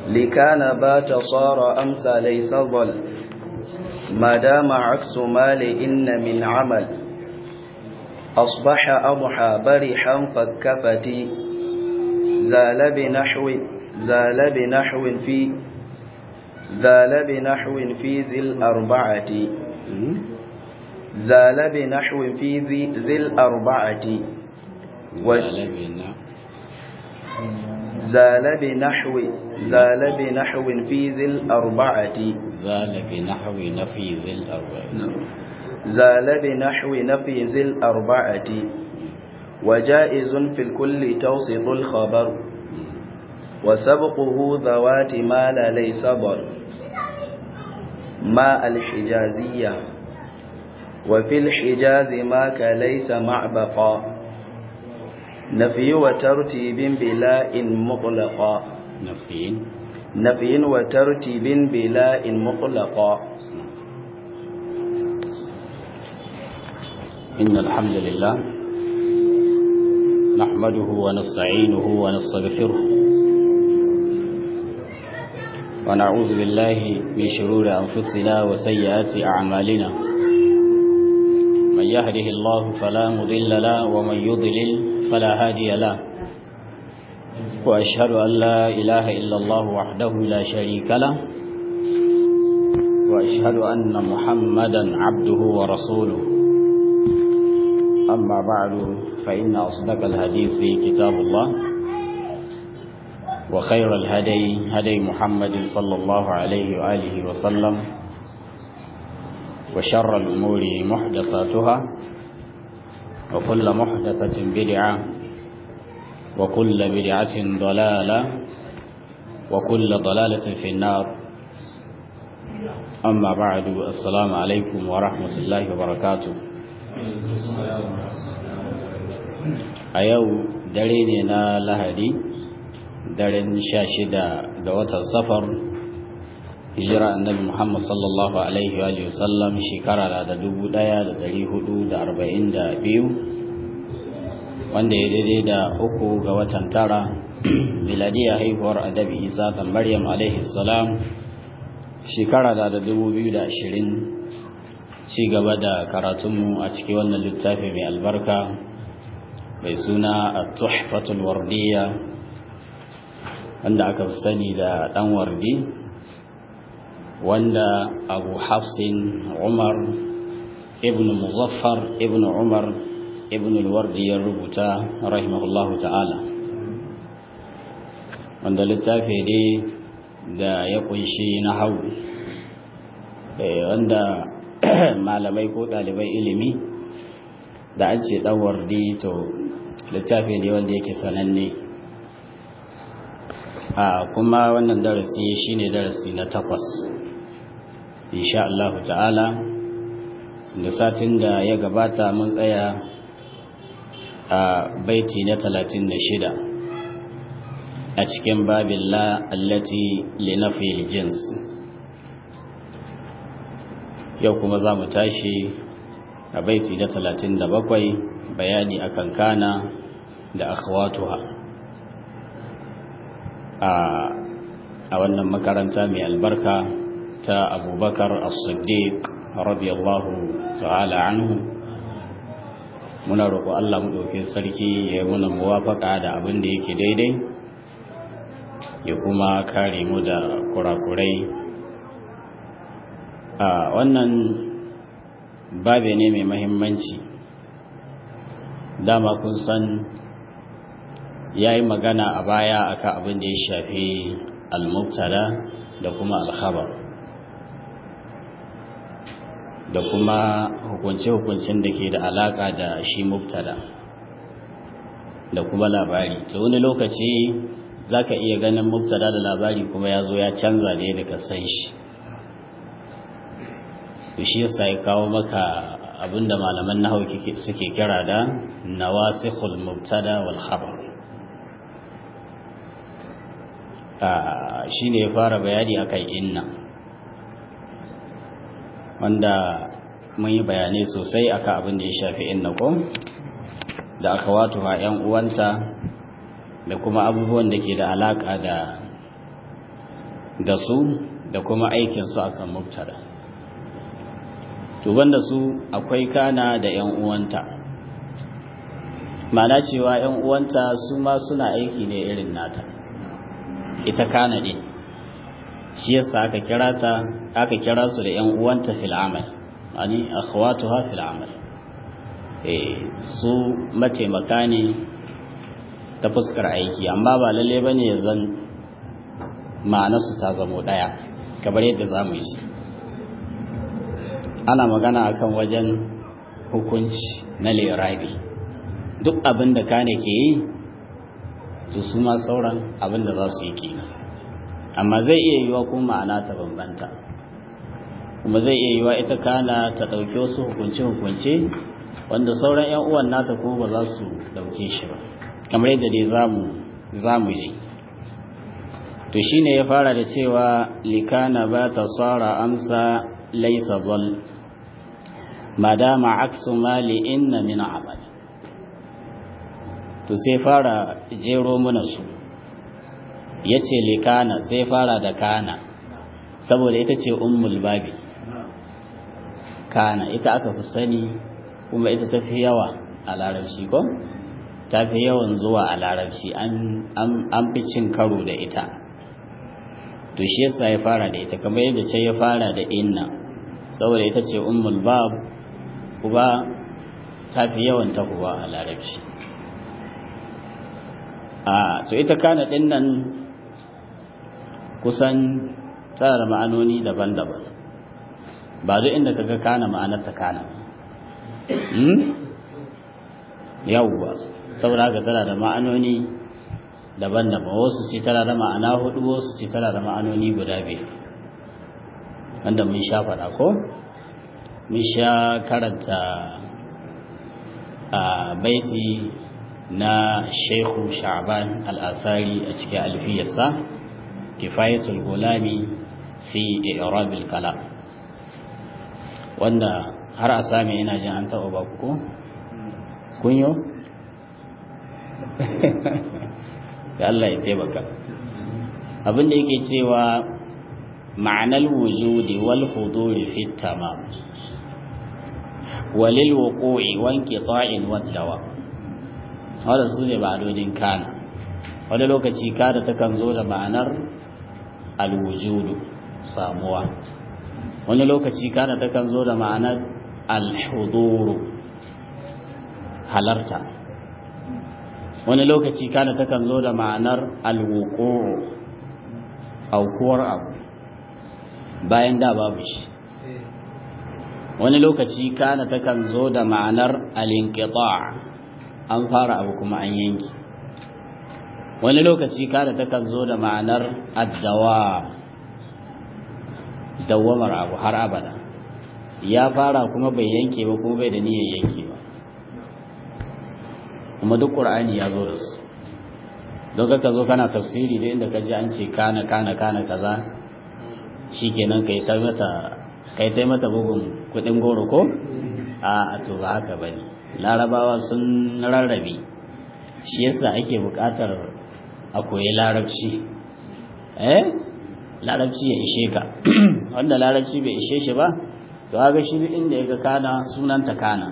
لكان بات صار أمسى ليس ظل ما دام عكس ما لإن من عمل أصبح أضحى برحا فكفتي زال بنحو زال بنحو في زال بنحو في ذي الأربعة زال بنحو في ذي, ذي الأربعة زال بنا زال بنحو زال بنحو في ذي الأربعة زال بنحو نفي ذي الأربعة زال بنحو نفي ذي الأربعة وجائز في الكل توسط الخبر وسبقه ذوات ما لا ليس ضر ما الحجازية وفي الحجاز ما كليس مع بقاء نفي وترتيب بلاء مطلقا نفي نفي وترتيب بلاء مطلقا إن الحمد لله نحمده ونستعينه ونستغفره ونعوذ بالله من شرور أنفسنا وسيئات أعمالنا من يهده الله فلا مضل له ومن يضلل فلا هادي له وأشهد أن لا إله إلا الله وحده لا شريك له وأشهد أن محمدا عبده ورسوله أما بعد فإن أصدق الحديث كتاب الله وخير الهدي هدي محمد صلى الله عليه وآله وسلم وشر الأمور محدثاتها وكل محدثة بدعة وكل بدعة ضلالة وكل ضلالة في النار أما بعد السلام عليكم ورحمة الله وبركاته a yau dare ne na lahadi daren sha shida ga watan safar hijira annabi muhammad sallallahu alaihi wa sallam shekara da dubu daya da dari hudu da arba'in da biyu wanda ya daidai da uku ga watan tara miladiya haihuwar adabi isa kan maryam alaihi salam shekara da dubu biyu da ashirin ci gaba da karatunmu a cikin wannan littafi mai albarka mai suna a tuhfatul wardiya wanda aka fi sani da dan wardi wanda abu hafsin umar ibn muzaffar ibn umar ibn alwardi ya rubuta rahimahullahu ta'ala wanda littafi ne da ya kunshi na hau wanda malamai ko ɗalibai ilimi da an ce ɗan wardi to littafi ne wanda yake sananne a kuma wannan darasi shine darasi na takwas insha Allah ta'ala da satin da ya gabata mun tsaya a baiti na talatin da shida a cikin babin la allati linafil jins yau kuma za mu tashi a baiti na talatin da bakwai bayani akan kana da akhwatuha a wannan makaranta mai albarka ta abubakar as-siddiq radiyallahu ta'ala anhu muna roƙo Allah mu ɗauke sarki ya yi muna muwafaka da abin da yake daidai ya kuma kare mu da kurakurai a wannan babe ne mai mahimmanci dama kun san ya yi magana a baya akan abin da ya shafi al-mubtada da kuma al-khabar da kuma hukunce-hukuncen da ke da alaka da shi mubtada da kuma labari ta wani lokaci za ka iya ganin mubtada da labari kuma ya zo ya canza da yadda ka san shi shi yasa ya kawo maka abinda malaman nahawu suke kira da nawasikhul mubtada wal khabar shine ya fara bayani akan inna wanda mun yi bayanai sosai akan abin da ya shafi inna ko da aka wato ha yan uwanta da kuma abubuwan da ke da alaka da da su da kuma aikinsu akan mubtada to banda su akwai kana da yan uwanta mana cewa yan uwanta su ma suna aiki ne irin nata ita kana din shi yasa aka kira ta aka kira su da yan uwanta fil amal ani akhwatuha fil amal eh su mataimaka ne ta fuskar aiki amma ba lalle bane ya zan ma'anarsu ta zamo daya kamar yadda zamu yi shi ana magana akan wajen hukunci na lirabi duk abin da kane ke yi to su ma sauran abin da za su yi kenan amma zai iya yiwa kuma ma'ana ta bambanta kuma zai iya yiwa ita kana ta ɗauki wasu hukunce-hukunce wanda sauran 'yan uwan nata ko ba za su ɗauke shi ba kamar yadda dai za mu ji to shine ya fara da cewa likana ba ta tsara amsa laisa zal madama aksu mali inna min amal to sai fara jero mana su ya ce likana sai fara da kana saboda ita ce ummul babi kana ita aka fi sani kuma ita ta fi yawa a larabci ko ta fi yawan zuwa a larabci an fi cin karo da ita to shi yasa ya fara da ita kamar yadda ce ya fara da inna saboda ita ce ummul bab uba ta fi yawan tahowa a larabci a to ita kana din nan kusan tana da ma'anoni daban-daban ba duk inda kaga kana ma'anar ta kana yawwa saboda haka tana da ma'anoni daban-daban wasu ce tana da ma'ana hudu wasu ce tana da ma'anoni guda biyu wanda mun sha faɗa ko mun sha karanta a baiti na shehu sha'ban al'asari a cikin alfiyarsa kifayatul gulami fi i'rabil kalam wanda har a sami ina jin an taɓa ba ku kunyo da Allah ya taimaka abin da yake cewa ma'anar wujudi wal huduri fi tamam walil wuqu'i wan qita'in wad dawa wanda su ne ba'adodin kana wani lokaci kada takan zo da ma'anar alwujudu samuwa wani lokaci kana takan zo da ma'anar alhuduru halarta wani lokaci kana takan zo da ma'anar alwuqu aukuwar abu bayan da babu shi wani lokaci kana takan zo da ma'anar alinqita an fara abu kuma an yanki wani lokaci kana takan zo da ma'anar addawa dawamar abu har abada ya fara kuma bai yanke ba kuma bai da niyyar yanke ba kuma duk qur'ani ya zo da su don ka zo kana tafsiri da inda ka ji an ce kana kana kana kaza shikenan kai ta mata kai ta mata bugun kudin goro ko a to ba haka bane larabawa sun rarrabe shi yasa ake buƙatar a koyi larabci eh larabci ya ishe ka wanda larabci bai ishe shi ba to ga shi inda yaga kana sunanta kana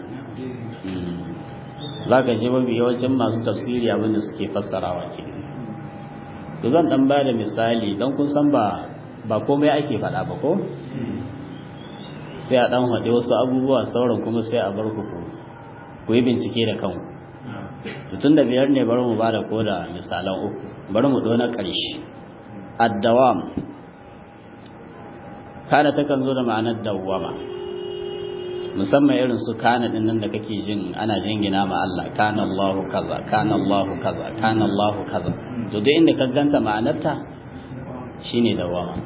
za ka je mafi yawancin masu tafsiri abinda suke fassarawa ke to zan dan ba da misali don kun san ba ba komai ake faɗa ba ko sai a dan haɗe wasu abubuwa sauran kuma sai a bar ku ku yi bincike da kanku tun da biyar ne bari mu ba da koda misalan uku bari mu na ƙarshe addawam kada takan zo da ma'anar dawwama musamman irin su kana din nan da kake jin ana jingina ma Allah kana Allahu kaza kana Allahu kaza kana Allahu kaza to duk inda ka ganta ma'anarta shine dawama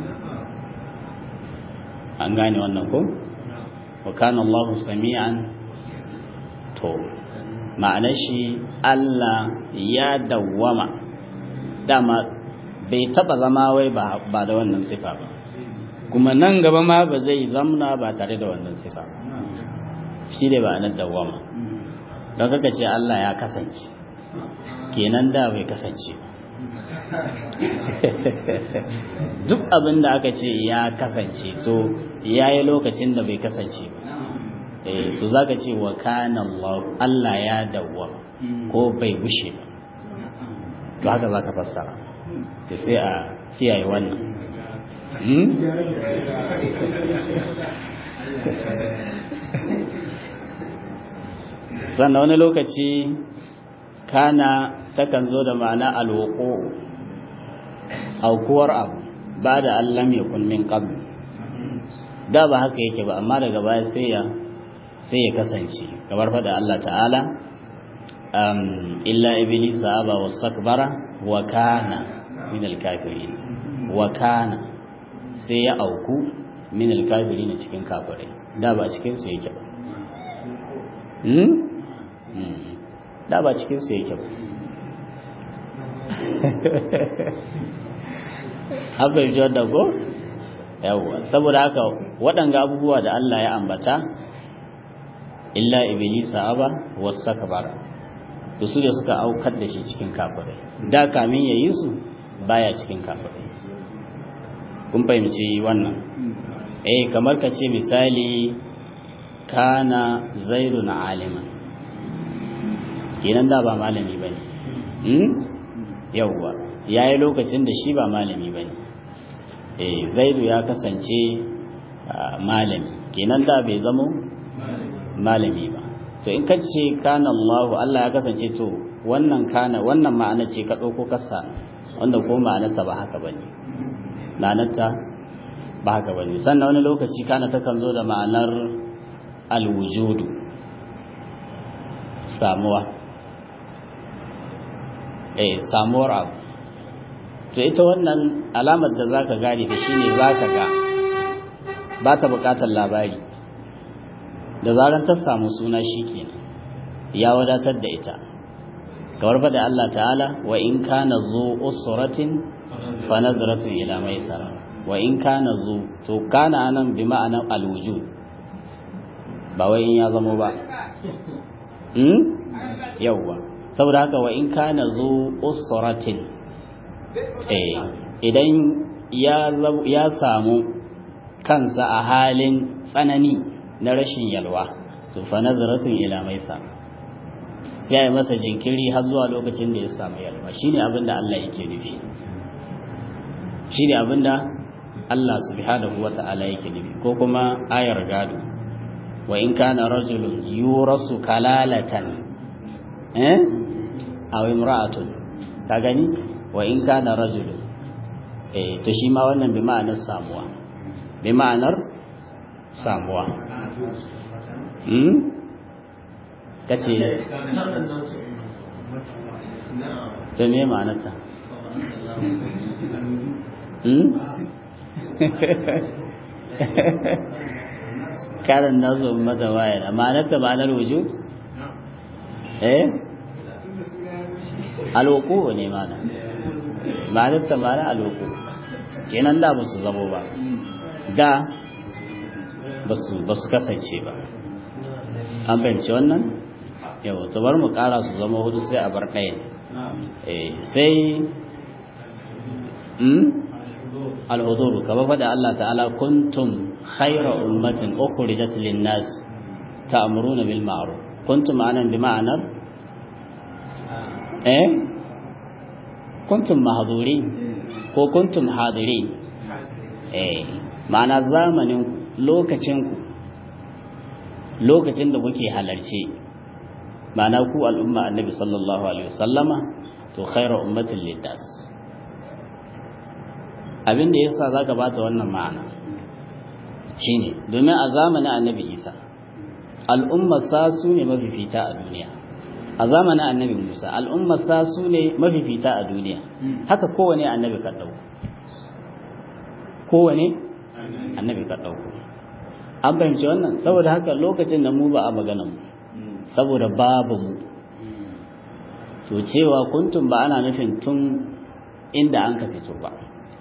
an gane wannan ko wa kana Allahu sami'an to ma'anar shi Allah ya dawwama dama bai taba zama wai ba da wannan sifa ba kuma nan gaba ma ba zai zamna ba tare da wannan sifa ba shi ne ba nan dawama don kaka ce Allah ya kasance kenan da bai kasance duk abin da aka ce ya kasance to ya yi lokacin da bai kasance ba eh to zaka ce wa kana Allah Allah ya dawwa ko bai gushe ba to haka zaka fassara to sai a kiyaye wannan sannan wani lokaci kana takan zo da ma'ana alwuqu aukuwar abu ba da Allah mai kun min qabl da ba haka yake ba amma daga baya sai ya sai ya kasance kamar fada Allah ta'ala um, illa iblisa aba wastakbara wa kana min alkafirin wa kana sai ya auku min alkafirin cikin kafirai da ba cikin su yake ba hmm? hmm. da ba cikin su yake ba haɓar jiyar da ko yawwa saboda haka waɗanga abubuwa da Allah ya ambata illa iblisa aba wastakbara to su da suka aukar da shi cikin kafirai da kamin yayi su baya cikin kafirai kun fahimci wannan eh kamar ka ce misali kana zaidun aliman kenan da ba malami bane hmm yawwa yayi lokacin da shi ba malami bane eh zaidu ya kasance malami kenan da bai zamo malami ba to in ka ce kana Allah Allah ya kasance to wannan kana wannan ma'ana ce ka dauko kasa wanda ko ma'anarta ba haka bane ma'anarta ba haka bane sannan wani lokaci kana takan zo da ma'anar alwujudu samuwa eh samuwar abu to ita wannan alamar da zaka gane da shine zaka ga ba ta bukatar labari da zaran ta samu suna shikenan ya wadatar da ita kamar fa da Allah ta'ala wa in kana zu usratin fa nazratun ila maisara wa in kana zu to kana anan bi ma'anar alwujud ba wai in ya zamo ba hmm yawwa saboda haka wa in kana zu usratin eh idan ya ya samu kansa a halin tsanani na rashin yalwa to fa nazratun ila maisa sai ya masa jinkiri har zuwa lokacin da ya samu yalwa shine abin da Allah yake nufi shine abin da Allah subhanahu wata'ala yake nufi ko kuma ayar gado wa in kana rajulun yurasu kalalatan eh aw imra'atun ka gani wa in kana rajulun eh to shi ma wannan bi ma'anar samuwa bi ma'anar samuwa hmm kace to me ma'anarta hmm karan nazo mata waya ma'anarta ma'anar wujud eh alwuku ne mana ma'anarta ma'ana alwuku kenan da ba su zamo ba da ba su kasance ba an fahimci wannan yau to bar mu kara su zama hudu sai a bar ɗaya sai al'uduru kaba faɗa Allah ta'ala kuntum khaira ummatin ukhrijat lin-nas ta'muruna bil ma'ruf kuntum anan bi ma'anar eh kuntum mahdurin ko kuntum hadirin eh ma'ana zamanin lokacin ku lokacin da kuke halarce ma'ana ku al'umma annabi sallallahu alaihi wasallama to khaira ummatin lin-nas abin da yasa zaka bata wannan ma'ana shine domin a zamanin annabi Isa al'ummar sa su ne mafifita a duniya a zamanin annabi Musa al'ummar sa su ne mafifita a duniya haka kowane annabi ka dauko kowane annabi ka dauko an fahimci wannan saboda haka lokacin da mu ba a magana mu saboda babu mu to cewa kuntum ba ana nufin tun inda an ka fito ba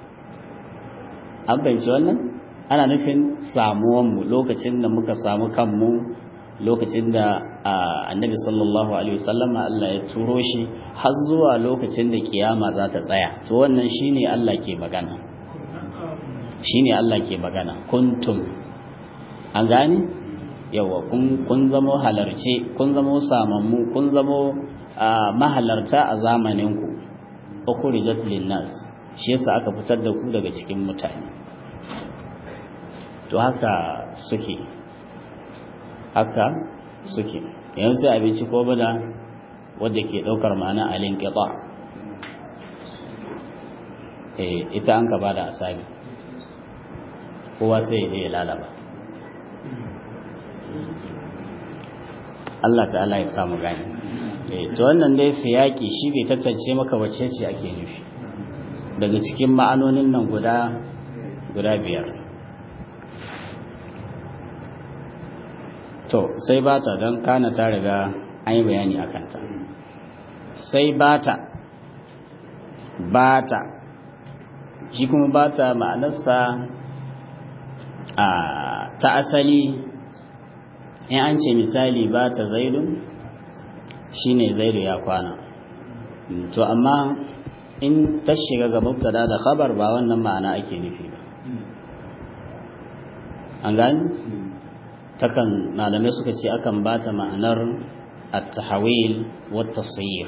an fahimci wannan ana nufin samuwanmu lokacin da muka samu kanmu lokacin da annabi sallallahu alaihi wasallam Allah ya turo shi har zuwa lokacin da kiyama za ta tsaya to wannan shine Allah ke magana shine Allah ke magana kuntum an gane yawa kun kun zamo halarce kun zamo samammu kun zamo mahalarta a zamanin ku ukhrijat linnas shi yasa aka fitar da ku daga cikin mutane to haka suke haka suke yanzu sai abinci ko bada wadda ke daukar ma'ana alin qita eh ita an ka bada asabi kowa sai ya je ya lalaba Allah ta'ala ya samu gani eh to wannan dai siyaki shi bai tantance maka wacce ce ake nufi daga cikin ma'anonin nan guda guda biyar to sai bata don kana ta riga an yi bayani a kanta sai bata bata shi kuma bata ma'anarsa a ta asali in an ce misali bata zaidun shine zaidu ya kwana to amma in ta shiga ga mubtada da khabar ba wannan ma'ana ake nufi ba an gani takan malamai suka ce akan bata ma'anar at-tahawil wa tasir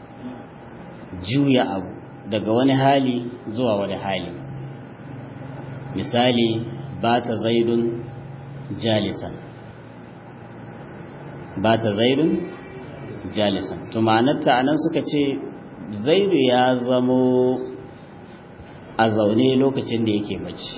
juya abu daga wani hali zuwa wani hali misali bata zaidun jalisan bata zaidun jalisan to ma'anarta anan suka ce zaidu ya zamo a zaune lokacin da yake bacci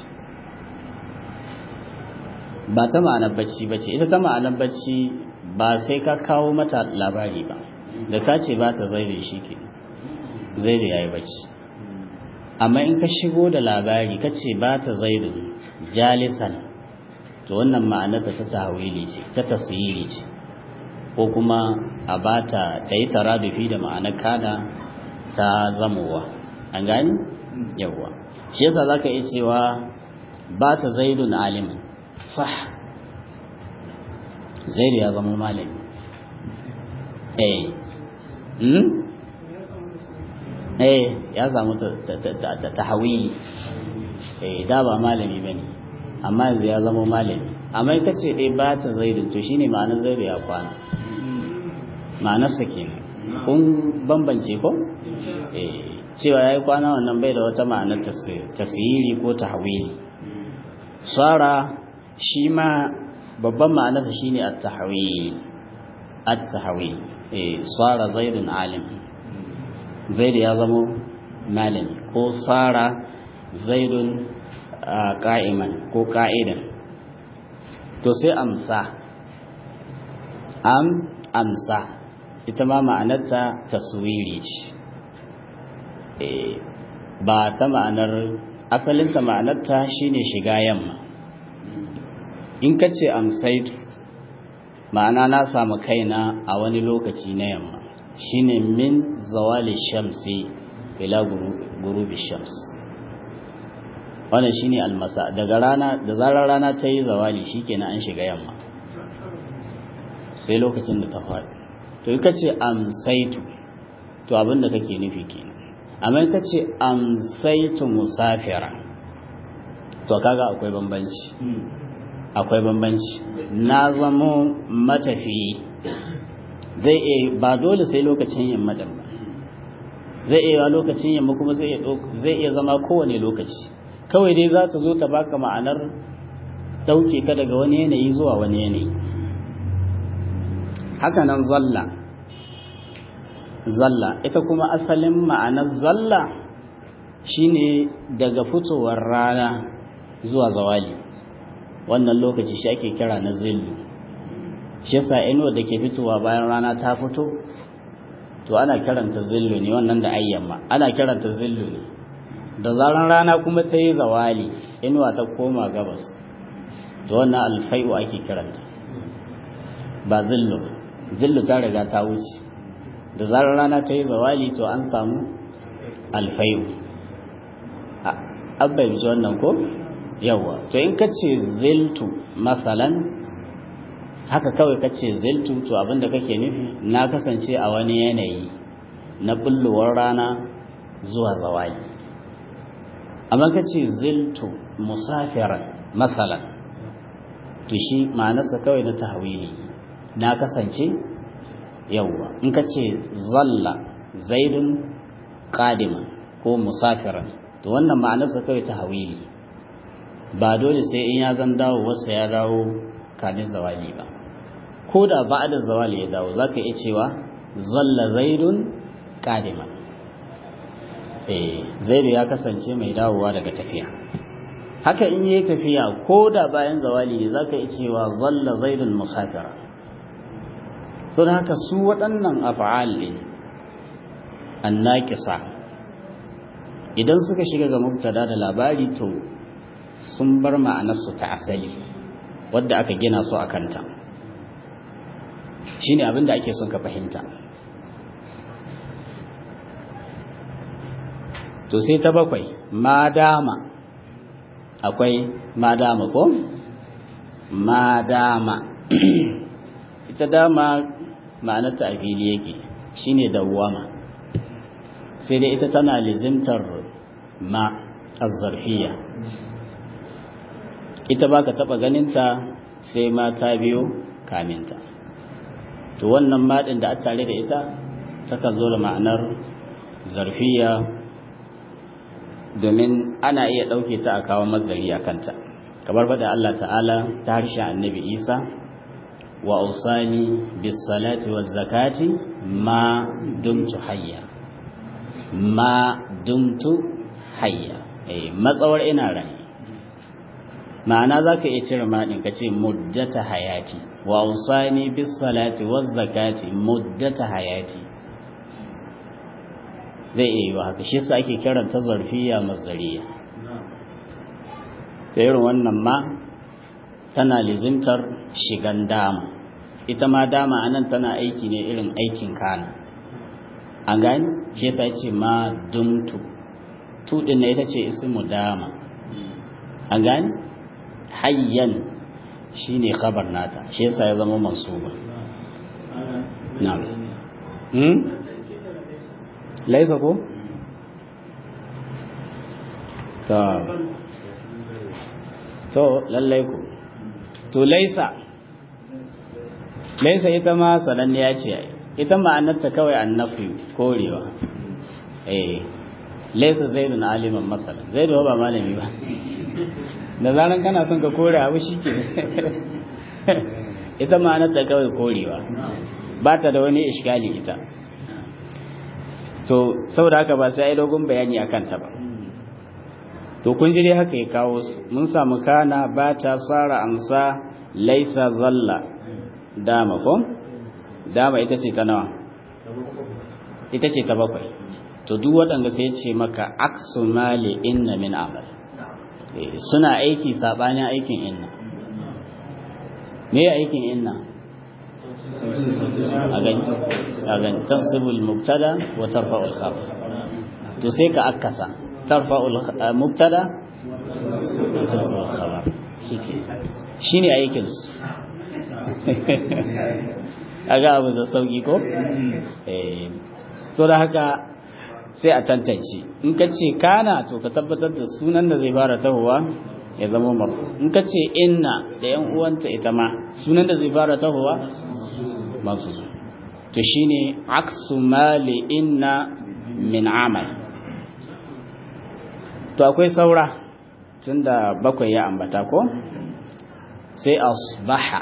ba ta ma'anar bacci bace ita ta ma'anar bacci ba sai ka kawo mata labari ba da ka ce ba ta zaidu shi ke zaidu ya yi bacci amma in ka shigo da labari ka ce ba ta zaidu jalisan to wannan ma'anar ta ta tahawili ce ta tasiri ce ko kuma a bata ta yi taradufi da ma'anar kada ta zamowa an gani yawwa shi yasa zaka iya cewa ba ta zaidun alimin sah zaidu ya zama malami eh hmm eh ya samu tahawili eh da ba malami bane amma yanzu ya zama malami amma ita ce dai ba ta zaidun to shine ma'anar zaidu ya kwana ma'anarsa kenan kun bambance ko eh cewa yayi kwana wannan bai da wata ma'anar tasiri ko tahwili sara shi ma babban ma'anarsa shine at-tahwil at-tahwil eh sara zaidun alim zaid ya zama malami ko sara zaidun qa'iman ko qa'idan to sai amsa am amsa ita ma ma'anarta taswiri ce ba ta ma'anar asalinta ma'anarta shine shiga yamma in ka ce amsaitu ma'ana na samu kaina a wani lokaci na yamma shine min zawali shamsi ila gurubi shams wannan shine almasa daga rana da zarar rana ta yi zawali shikenan an shiga yamma sai lokacin da ta faɗi to in ka ce amsaitu to abin da kake nufi kenan amma in ka ce amsaitu musafira to kaga akwai bambanci akwai bambanci na zamo matafiyi zai iya ba dole sai lokacin yamma din ba zai iya lokacin yamma kuma zai iya zama kowane lokaci kawai dai za ta zo ta baka ma'anar dauke ka daga wani yanayi zuwa wani yanayi haka nan zalla zalla ita kuma asalin ma'anar zalla shine daga fitowar rana zuwa zawali wannan lokaci shi ake kira na zillu shi yasa inuwa da ke fitowa bayan rana ta fito to ana kiranta zillu ne wannan da ayyamma ana kiranta zillu ne da zaran rana kuma ta yi zawali inuwa ta koma gabas to wannan alfai'u ake kiranta ba zillu zillu ta riga ta wuce da zarar rana ta yi zawali to an samu alfai'u abba ji wannan ko yawa to in ka ce ziltu masalan haka kawai kace ziltu to abinda kake nufi na kasance a wani yanayi na bullowar rana zuwa zawali amma kace ziltu musafiran masalan to shi ma'anarsa kawai na tahwili na kasance yawwa in kace zalla zaidun qadiman ko musafiran to wannan ma'anarsa kawai tahwili ba dole sai in ya zan dawo wasa ya dawo kamin zawali ba ko da ba'da zawali ya dawo zaka iya cewa zalla zaidun qadiman eh zaidu ya kasance mai dawowa daga tafiya haka in yayi tafiya ko da bayan zawali ne zaka iya cewa zalla zaidun musafira to haka su waɗannan af'al din annaqisa idan suka shiga ga mubtada da labari to sun bar ma'anarsu ta asali wadda aka gina su a kanta shi ne abinda ake son ka fahimta to sai ta bakwai madama akwai madama ko madama ita dama ma'anarta a fili yake shine dawwama sai dai ita tana lizimtar ma azzarfiya ita ba ka taɓa ganinta sai mata biyu kaminta to wannan maɗin da a tare da ita takan zo da ma'anar zarfiya domin ana iya ɗauke ta a kawo mazari a kanta kamar faɗa Allah ta'ala ta harshen annabi isa wa usani bis salati wa zakati ma dumtu hayya ma dumtu hayya matsawar ina rai ma'ana za ka iya cire maɗin ka ce muddata hayati wa usani bis salati wa zakati muddata hayati zai iya yi wa haka shi sa ake kiran ta zarfiya masdariya da irin wannan ma tana lizimtar shigan dama ita ma dama anan tana aiki ne irin aikin kana an gani shi yasa ce ma dumtu tudin na ita ce ismu dama an gani hayyan shine khabar nata shi yasa ya zama mansuba na'am hmm laisa ko ta to lallai ku to laisa laisa ita ma sananniya ce ita ma'anarta kawai annafi korewa eh laisa zaidun aliman masalan zaidu ba malami ba da zaran kana son ka kore abu shike ita ma'anarta kawai korewa ba ta da wani iskali ita to saboda haka ba sai ai dogon bayani akan ta ba to kun ji dai haka ya kawo su mun samu kana ba ta tsara amsa laisa zalla dama ko dama ita ce ta nawa ita ce ta bakwai to duk waɗanda sai ce maka aksu mali inna min amal suna aiki sabanin aikin inna me aikin inna a gani a gani tansibul mubtada wa tarfa'ul khabar to sai ka akasa tarfa'ul mubtada wa tarfa'ul khabar shine aikin su aga abu da sauki ko eh so da haka sai a tantance in ka ce kana to ka tabbatar da sunan da zai fara tahowa ya zama marfu in ka ce inna da yan uwanta ita ma sunan da zai fara tahowa masu to shine aksu mali inna min amal to akwai saura tunda bakwai ya ambata ko sai asbaha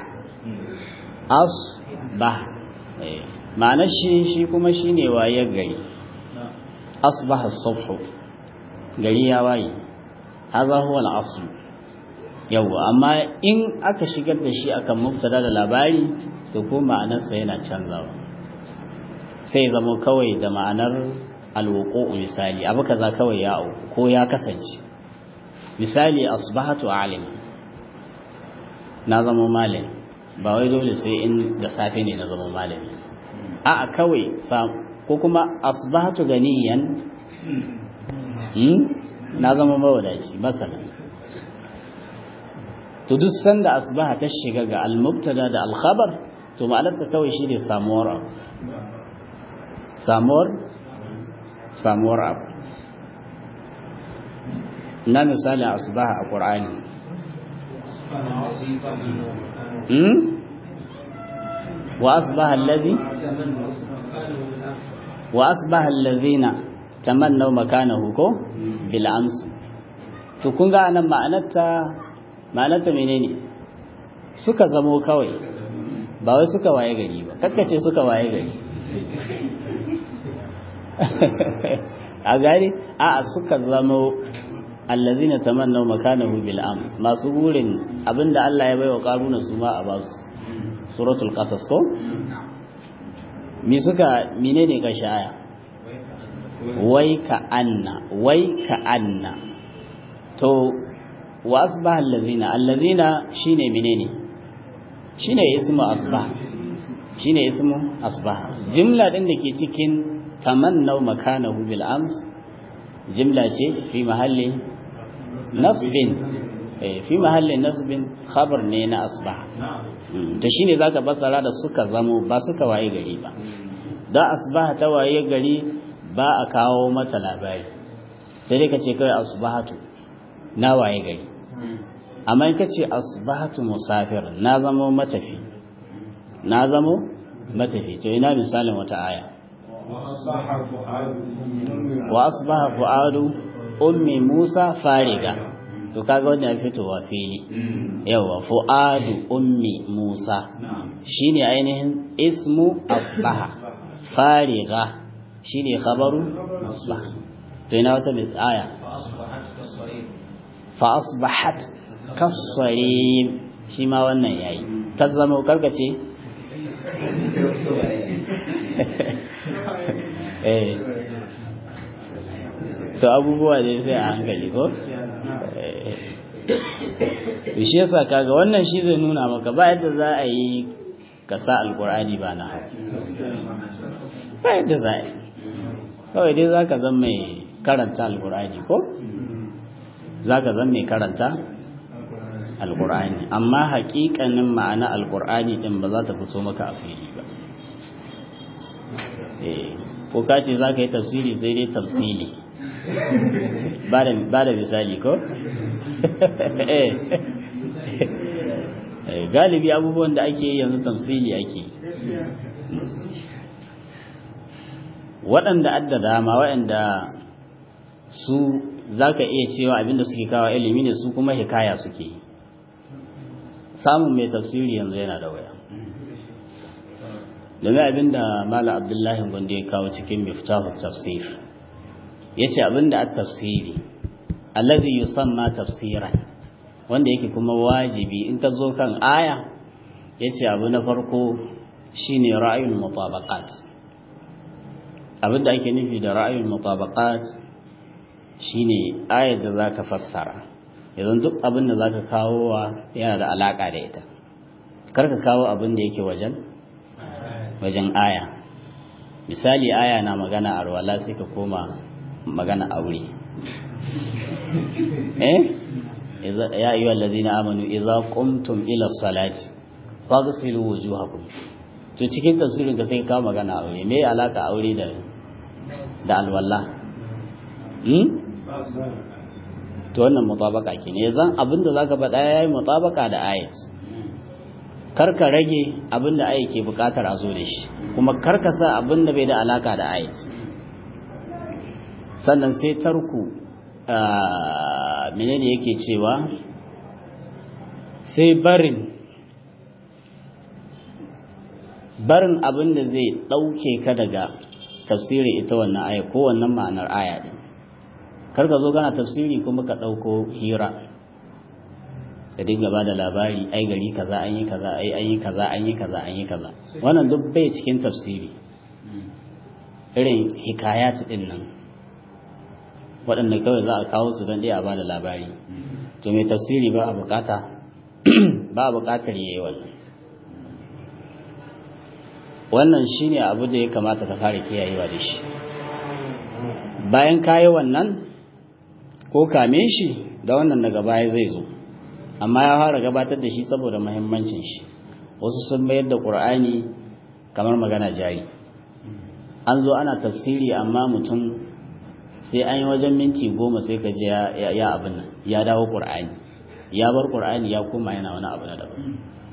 asbaha ma'anar shi shi kuma shine waye gari asbaha subhu gari ya waye hadha huwa al-asl yawa amma in aka shigar da shi akan mubtada da labari to ko ma'anarsa yana canzawa sai zama kawai da ma'anar alwuqu'u misali abu kaza kawai ya auku ko ya kasance misali asbahatu alim na zama malami ba wai dole sai in da safe ne na zama malami a'a kawai ko kuma asbahatu ganiyan na zama mawadaci masala to duk sanda asbaha ta shiga ga al-mubtada da al-khabar to ma'anarta kawai shine samuwar abu samuwar samuwar abu na misali asbaha a qur'ani hmm wa asbaha allazi wa asbaha allazina tamannaw makanahu ko bil amsi to kun ga anan ma'anarta ma'anarta menene suka zamo kawai ba wai suka waye gari ba kakkace suka waye gari a gari a suka zamo allazina tamannaw makanahu bil ams masu burin abinda Allah ya baiwa karuna su ma a basu suratul qasas ko mi suka menene kashi aya wai ka anna wai ka anna to wa asbaha allazina allazina shine menene shine ismu asbah shine ismu asbah jimla din da ke cikin tamannaw makanahu bil ams jimla ce fi mahalli nasbin fi mahalli nasbin khabar ne na asbah to shine zaka basara da suka zamo ba suka waye gari ba da asbah ta waye gari ba a kawo mata labari sai dai ka ce kai asbahatu na waye gari amma in ka ce asbahatu musafir na zamo matafi na zamo matafi to ina misalin wata aya wa asbaha fuadu ummi musa fariga to kaga wanda ya fitowa fili yawa fuadu ummi musa shine ainihin ismu asbaha fariga shine khabaru asbaha to ina wata aya fa asbahat kasarim shi ma wannan yayi ta zama karkace eh to abubuwa ne sai a hankali ko shi yasa kaga wannan shi zai nuna maka ba yadda za a yi ka sa alkur'ani ba na hau ba yadda za a yi kawai dai za ka zan mai karanta alkur'ani ko za ka zan mai karanta alkur'ani amma hakikanin ma'ana alkur'ani din ba za ta fito maka a fili ba ko ka ce za ka yi tafsiri sai dai tafsili ba da misali ko galibi abubuwan da ake yanzu tafsili ake waɗanda adda dama waɗanda su za ka iya cewa abinda suke kawo ilimi ne su kuma hikaya suke yi samun mai tafsiri yanzu yana da waya domin abinda mala abdullahi gwanda ya kawo cikin miftahu tafsir ya ce abinda a tafsiri allazi yusamma tafsiran wanda yake kuma wajibi in ka zo kan aya ya ce abu na farko shine ra'ayul mutabaqat abinda ake nufi da ra'ayul mutabaqat shine ayar da zaka fassara yanzu duk abin da zaka kawo wa yana da alaka da ita kar ka kawo abin da yake wajen wajen aya misali aya na magana a ruwala sai ka koma magana aure eh ya ayyuhal ladzina amanu idza qumtum ila salati faghsilu wujuhakum to cikin tafsirin ka sai ka kawo magana aure me alaka aure da da alwala hmm to wannan mutabaka ke ne zan abinda zaka faɗa yayi mutabaka da ayat karka rage abinda ayat ke bukatar a zo da shi kuma karka sa abinda bai da alaka da ayat sannan sai tarku menene yake cewa sai barin barin abinda zai ɗauke ka daga tafsirin ita wannan aya ko wannan ma'anar aya din kar ka zo gana tafsiri kuma ka ɗauko hira ka dinga ba da labari ai gari kaza an yi kaza ai an yi kaza an yi kaza an yi kaza wannan duk bai cikin tafsiri irin hikayat din nan waɗanda kawai za a kawo su don ɗaya a ba da labari to mai tafsiri ba a bukata ba a bukatar yayi wannan wannan shine abu da ya kamata ka fara kiyayewa da shi bayan kayi wannan ko kame shi da wannan daga baya zai zo amma ya fara gabatar da shi saboda muhimmancin shi wasu sun mayar da qur'ani kamar magana jari an zo ana tafsiri amma mutum sai an yi wajen minti goma sai ka ji ya abin nan ya dawo qur'ani ya bar qur'ani ya koma yana wani abu na daban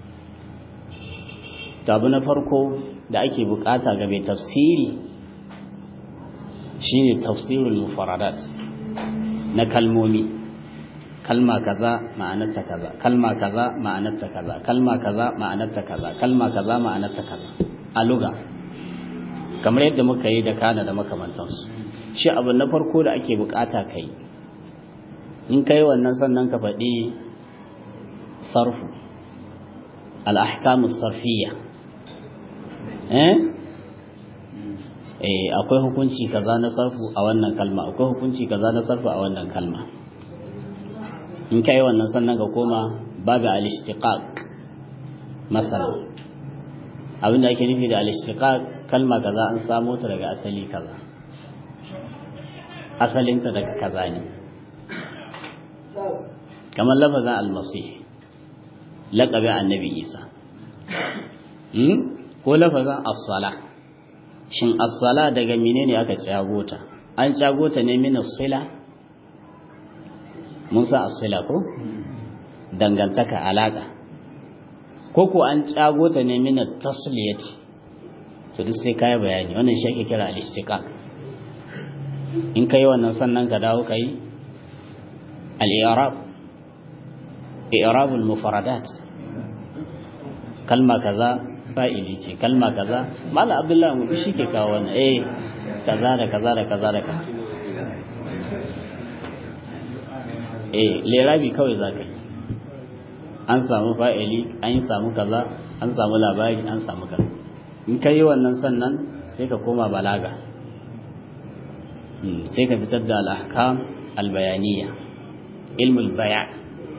to abu na farko da ake bukata ga mai tafsiri shine tafsirul mufaradat na kalmomi kalma kaza ma'anarta kaza kalma kaza ma'anarta kaza kalma kaza ma'anarta kaza kalma kaza ma'anarta kaza a luga kamar yadda muka yi da kana da makamantansu shi abu na farko da ake bukata kai in kai wannan sannan ka faɗi sarfu al-ahkamus sarfiyya eh eh akwai hukunci kaza na sarfu a wannan kalma akwai hukunci kaza na sarfu a wannan kalma in kai wannan sannan ka koma babu al-ishtiqaq masalan abinda ake nufi da al-ishtiqaq kalma kaza an samo ta daga asali kaza asalinta daga kaza ne kamar lafazin al-masih laqabi annabi isa ko lafazin as-sala shin as-sala daga menene aka cago ta an cago ta ne min as-sila mun sa as-sila ko dangantaka alaka ko ko an cago ta ne min at-tasliyati to duk sai kai bayani wannan shi ake kira al-istiqaq in kai wannan sannan ka dawo kai al-i'rab i'rab al-mufradat kalma kaza fa'ili ce kalma kaza mala abdullahi mu shi ke kawo wannan eh kaza da kaza da kaza da kaza eh lerabi kawai zaka yi an samu fa'ili an yi samu kaza an samu labari an samu kaza in ka yi wannan sannan sai ka koma balaga sai ka fitar da al'ahkam albayaniya ilmul bayan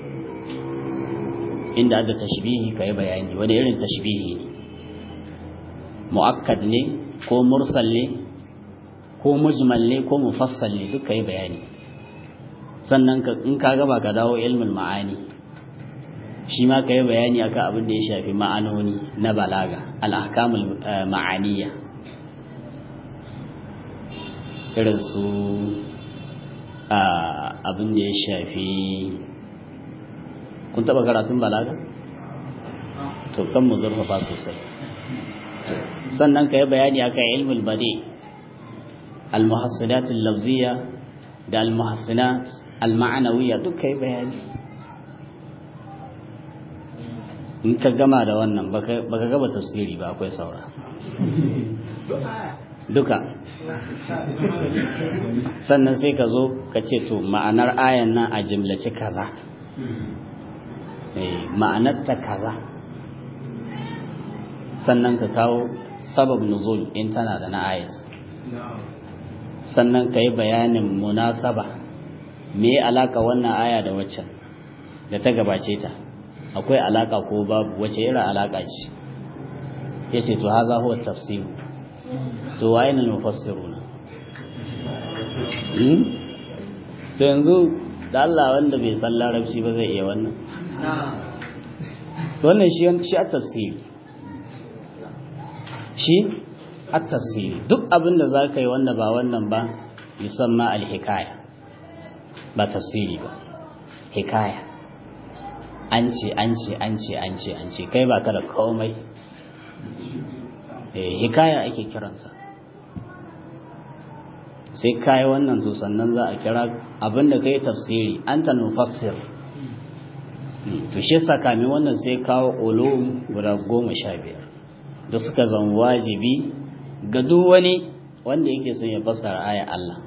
inda da tashbihi ka yi bayani wani irin tashbihi ne mu'akkad ne ko mursal ne ko mujmal ne ko mufassal ne duk ka yi bayani sannan in ka gaba ka dawo ilmul ma'ani shi ma ka yi bayani akan abin da ya shafi ma'anoni na balaga al'ahkamul ma'aniya irin su abin da ya shafi kun taba karatun balaga to kan mu zurfafa sosai sannan ka yi bayani akan ilmul bade al-muhassinat al-lafziyya da al-muhassinat al-ma'anawiyya duk ka yi bayani in ka gama da wannan baka gaba tafsiri ba akwai saura duka sannan sai ka zo ka ce to ma'anar ayan nan a jimlace kaza ma'anarta kaza sannan ka kawo sabab nuzul in tana da na ayat sannan ka yi bayanin munasaba me alaka wannan aya da waccan da ta gabace ta akwai alaka ko babu wace irin alaka ce yace to haza huwa tafsir to waye ne mufassiruna hmm to yanzu da Allah wanda bai san larabci ba zai iya wannan to wannan shi shi a tafsiri shi a tafsiri duk abin da za ka yi wanda ba wannan ba musamman alhikaya ba tafsiri ba hikaya an ce an ce an ce an ce an ce kai ba ka da komai hikaya ake kiransa sai kayi wannan to sannan za a kira abinda kai tafsiri an ta nufassir to shi yasa kame wannan sai kawo ulum guda goma sha biyar da suka zama wajibi ga duk wani wanda yake son ya fassara aya Allah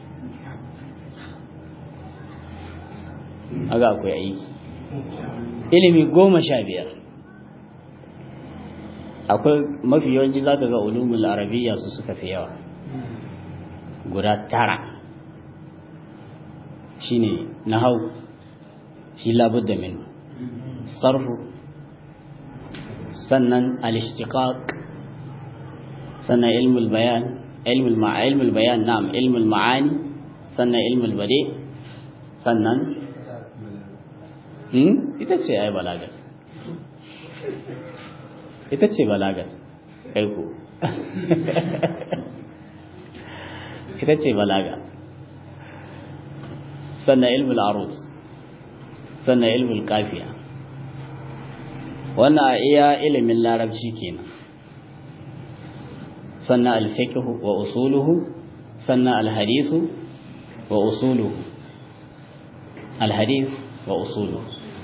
aga akwai aiki ilimi goma sha biyar akwai mafi yawanci za ka ga ulumul arabiya su suka fi yawa guda tara shine nahau shi labudda min sarfu sannan al-ishtiqaq sannan ilmul bayan ilmul ma'a ilmul bayan na'am ilmul ma'ani sannan ilmul bade sannan ita ce ai balagat ita ce balagat kai ko ita ce balaga sannan ilmul arus sannan ilmul kafiya wannan a iya ilimin larabci kenan sannan alfiqhu wa usuluhu sannan alhadisu wa usuluhu alhadis wa usuluhu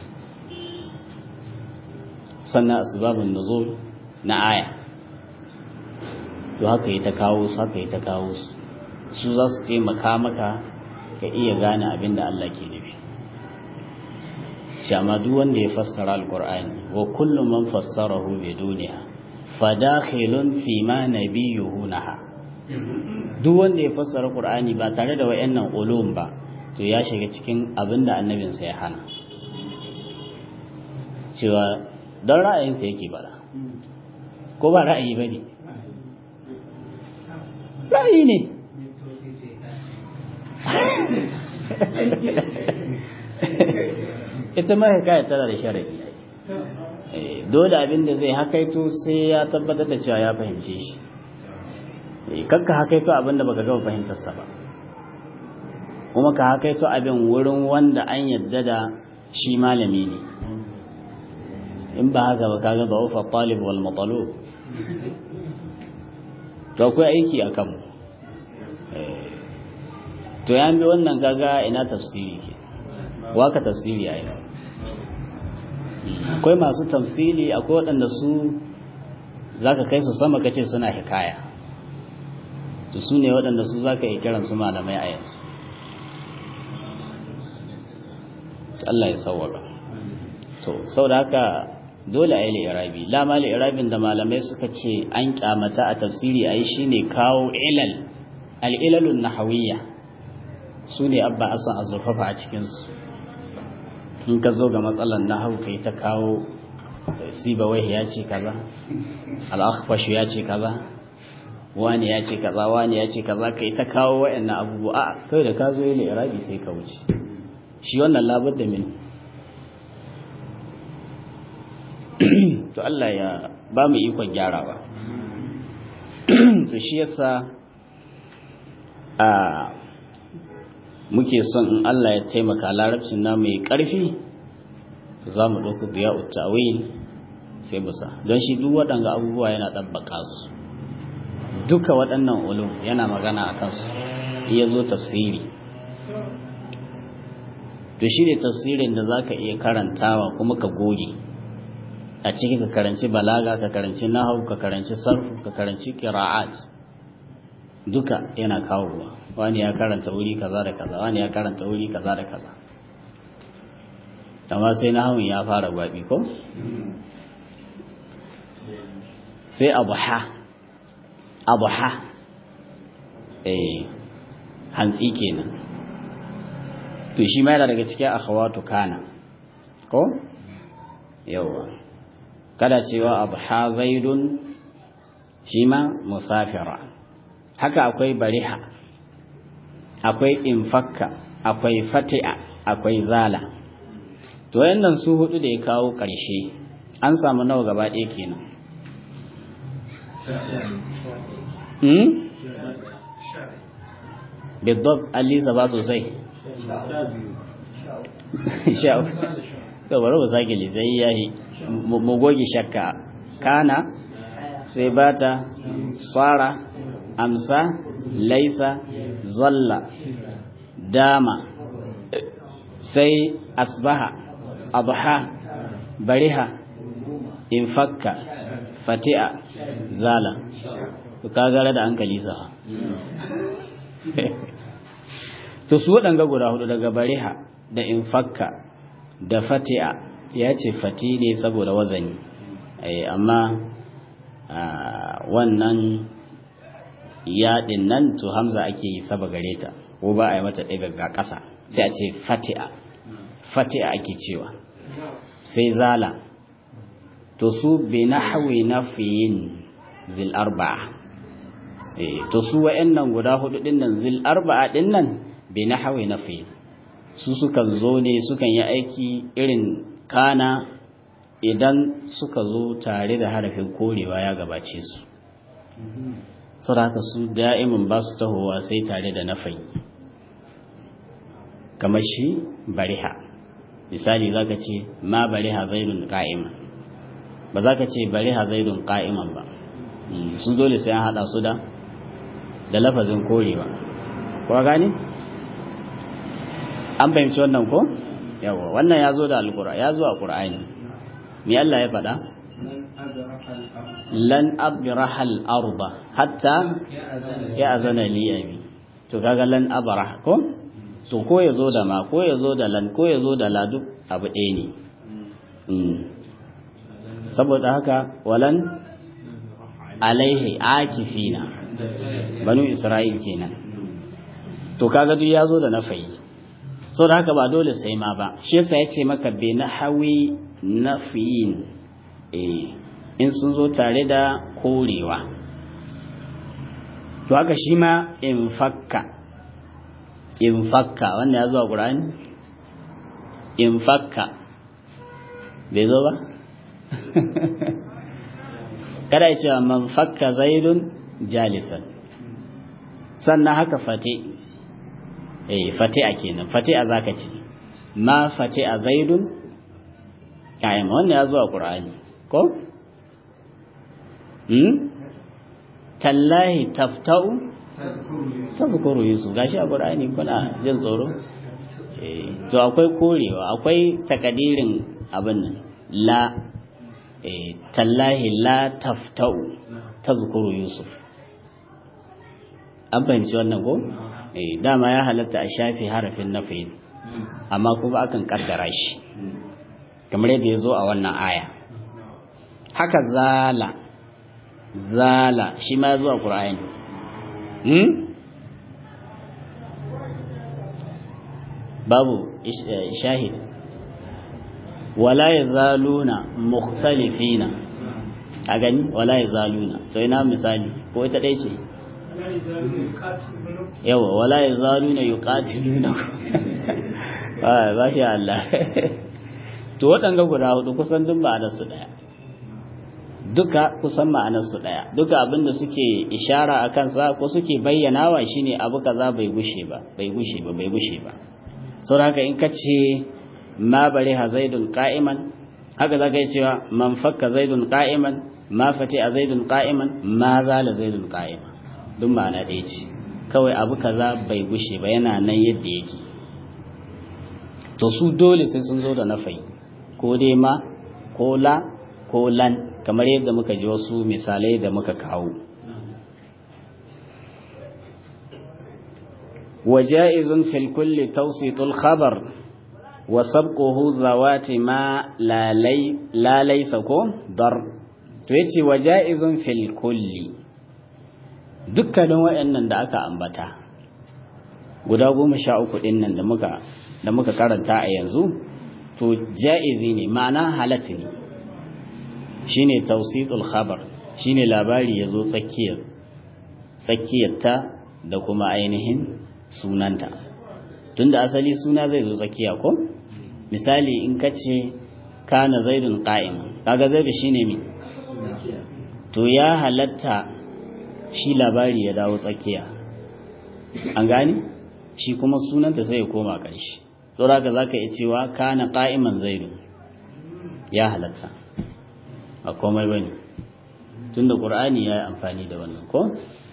sannan asbabun nuzul na aya to haka yi ta kawo su haka yi ta kawo su su za su taimaka maka ka iya gane abin da Allah ke nufi shama duk wanda ya fassara alqur'ani wa kullu man fassarahu bi duniya fadakhilun fi ma nabiyuhu naha duk wanda ya fassara qur'ani ba tare da wayannan ulum ba to ya shiga cikin abin da annabinsa ya hana cewa don ra'ayinsa yake bada ko ba ra'ayi ba ne ra'ayi ne ita ma hikaya tana da sharadi dole abin da zai hakaito sai ya tabbatar da cewa ya fahimce shi kakka hakaito abin da baka gaba fahimtarsa ba kuma ka hakaito abin wurin wanda an yadda da shi malami ne in ba haka ba kaga ba ufa talib wal matalub to akwai aiki a kanmu to ya bi wannan kaga ina tafsiri ke waka tafsiri a yau akwai masu tafsiri akwai waɗanda su za ka kai su sama kace suna hikaya to su ne waɗanda su za ka yi kiran su malamai a yanzu Allah ya sauwaka to sau da haka dole a yi li'irabi lama li'irabin da malamai suka ce an kyamata a tafsiri a yi shi ne kawo ilal al'ilalun nahawiyya su ne abba asan azurfafa a cikinsu in ka zo ga matsalar nahawu kai ta kawo sibawai ya ce kaza al'akhfashu ya ce kaza wani ya ce kaza wani ya ce kaza kai ta kawo wa'annan abubuwa a kai da ka zo yi li'irabi sai ka wuce shi wannan labar da mini to Allah ya ba mu ikon gyarawa to shi yasa a muke son in Allah ya taimaka larabcin na mai ƙarfi za mu ɗauku biya uttawil sai musa don shi duk waɗanga abubuwa yana ɗabbaka su duka waɗannan ulum yana magana a kansu iya zo tafsiri to shi ne tafsirin da za ka iya karantawa kuma ka goge a ciki ka karanci balaga ka karanci nahau ka karanci sarfu ka karanci qira'at duka yana kawo ruwa wani ya karanta wuri kaza da kaza wani ya karanta wuri kaza da kaza amma sai nahawun ya fara gwabi ko sai abuha abuha eh hantsi kenan to shi ma yana daga cikin akhawatu kana ko yawa kada cewa abha zaidun shi ma musafira haka akwai bariha akwai infakka akwai fati'a akwai zala to wayannan su hudu da ya kawo ƙarshe an samu nawa gaba ɗaya kenan hmm? bidab alisa ba sosai to bari mu sake lisai yayi mu goge shakka kana sai bata fara amsa laisa zalla dama sai asbaha abha bariha infakka fati'a zala to kagara da hankali sa to su waɗanga guda hudu daga bariha da infakka da fati'a ya ce fati ne saboda wazani amma wannan yaɗin nan to hamza ake yi saba gare ta ko ba a yi mata ɗaga ga ƙasa sai a ce fati'a fati'a ake cewa sai zala to su bi na hawi na fiyin zil arba'a to su wa'annan guda hudu ɗin nan zil arba'a ɗin nan bi na hawi na fiyin su sukan zo ne sukan yi aiki irin kana idan suka zo tare da harafin korewa ya gabace su saboda haka su da'imin ba su tahowa sai tare da nafai kamar shi bariha misali za ka ce ma bariha zaidun ka'iman ba za ka ce bariha zaidun ka'iman ba sun dole sai an haɗa su da da lafazin korewa kuwa gani an fahimci wannan ko yawa wannan ya zo da alkura ya zo a ƙur'ani me Allah ya faɗa lan abraha al-arda hatta ya azana li abi to kaga lan abraha ko to ko ya zo da ma ko ya zo da lan ko ya zo da la duk abu ɗaya ne saboda haka walan alaihi akifina banu isra'il kenan to kaga duk ya zo da nafayi saboda haka ba dole sai ma ba shi yasa ya ce maka bi nahawi nafiyin eh in sun zo tare da korewa to haka shi ma in fakka in fakka wanda ya zo a ƙura'ani in fakka bai zo ba kada ya cewa man fakka zaidun jalisan sannan haka fate eh fate a kenan fate a zaka ce ma fate a zaidun kayan wanda ya zo a ƙura'ani ko? tallahi taftau tazkuru yusuf gashi a qur'ani kuna jin tsoro eh to akwai korewa akwai takadirin abin nan la eh tallahi la taftau tazkuru yusuf an fahimci wannan ko eh dama ya halatta a shafi harafin nafi amma kuma akan kaddara shi kamar yadda ya zo a wannan aya haka zala zala shi ma zuwa ƙura'ani hmm? babu shahid wala ya zaluna mukhtalifina a gani wala ya zaluna to ina misali ko ita ɗai ce yawa wala ya zaluna yi ƙatiluna ba shi Allah to waɗanga guda hudu kusan duk ba da su ɗaya duka kusan ma'anarsu ɗaya duka abinda suke ishara a kansa ko suke bayyanawa shine abu kaza bai gushe ba bai gushe ba bai gushe ba sau haka in ka ce ma bari ha zaidun ka'iman haka za ka yi cewa man fakka zaidun ka'iman ma fati a zaidun ka'iman ma zala zaidun ka'iman duk ma'ana ɗaya ce kawai abu kaza bai gushe ba yana nan yadda yake to su dole sai sun zo da nafai ko dai ma ko la ko lan kamar yadda muka ji wasu misalai da muka kawo وجائز في الكل توسيط الخبر وسبقه ذوات ما لا لي لا ليس كو ضر تويتي وجائز في الكل dukkanin waɗannan da aka ambata guda goma sha uku ɗin nan da muka da muka karanta a yanzu to ja'izi ne ma'ana halatta ne shine tawsitul khabar shine labari yazo tsakiyar tsakiyarta da kuma ainihin sunanta tunda asali suna zai zo tsakiya ko misali in kace kana zaidun qa'im kaga zaidu shine mi to ya halatta shi labari ya dawo tsakiya an gane shi kuma sunanta sai ya koma ƙarshe saboda haka zaka iya cewa kana qa'iman zaidu ya halatta a komai bane tunda qur'ani ya yi amfani da wannan ko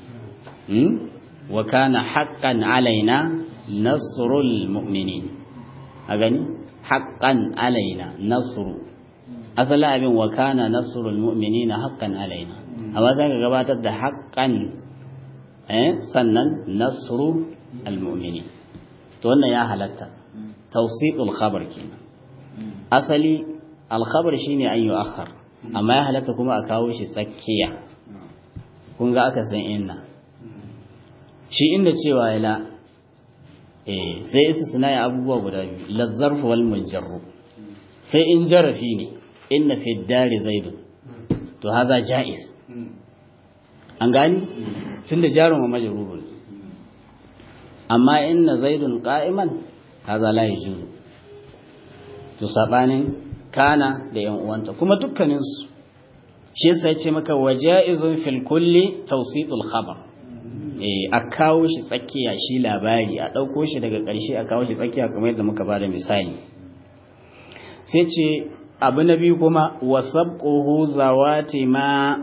wa kana haqqan alaina nasrul mu'minin a gani haqqan alaina nasru asalin abin wa kana nasrul mu'minina haqqan alaina amma sai ka gabatar da haqqan eh sannan nasru almu'minin to wannan ya halatta tawsiqul khabar kenan asali al-khabar shine an yu'akhkhar amma ya halatta kuma a kawo shi tsakiya kun ga aka san inna shi inda cewa ya la eh sai isa suna yi abubuwa guda biyu lazzarfu wal munjarru sai in jarafi ne inna fi dari zaidu to haza jaiz an gani tunda jarun wa majrurun amma inna zaidun qa'iman haza la yajuzu to sabanin kana da yan uwanta kuma dukkanin su shi yasa yace maka wajaizun fil kulli tawsitul khabar eh a kawo shi tsakiya shi labari a dauko shi daga ƙarshe a kawo shi tsakiya kamar yadda muka bada misali sai ce abu na biyu kuma wasabquhu zawati ma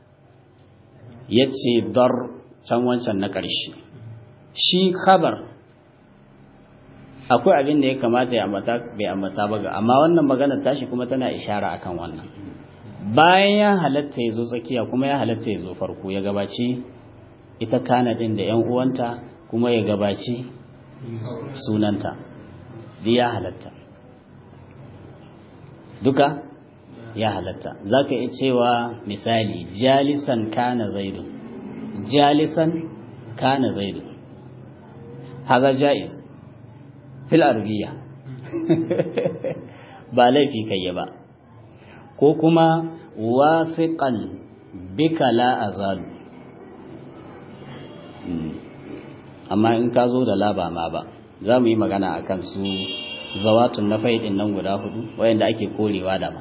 yace dar can wancan na ƙarshe shi khabar akwai abin da ya kamata ya ambata bai ambata ba ga amma wannan magana tashi kuma tana ishara akan wannan bayan ya halatta ya zo tsakiya kuma ya halatta ya zo farko ya gabaci ita kana din da yan uwanta kuma ya gabaci sunanta duk ya halatta duka ya halatta za ka iya cewa misali jalisan kana zaidu jalisan kana zaidu haza ja'iz fil arabiya ba laifi kai ba ko kuma wafiqan bika la azalu amma in ka zo da laba ma ba za mu yi magana akan su zawatun na faidin nan guda hudu wayanda ake korewa da ma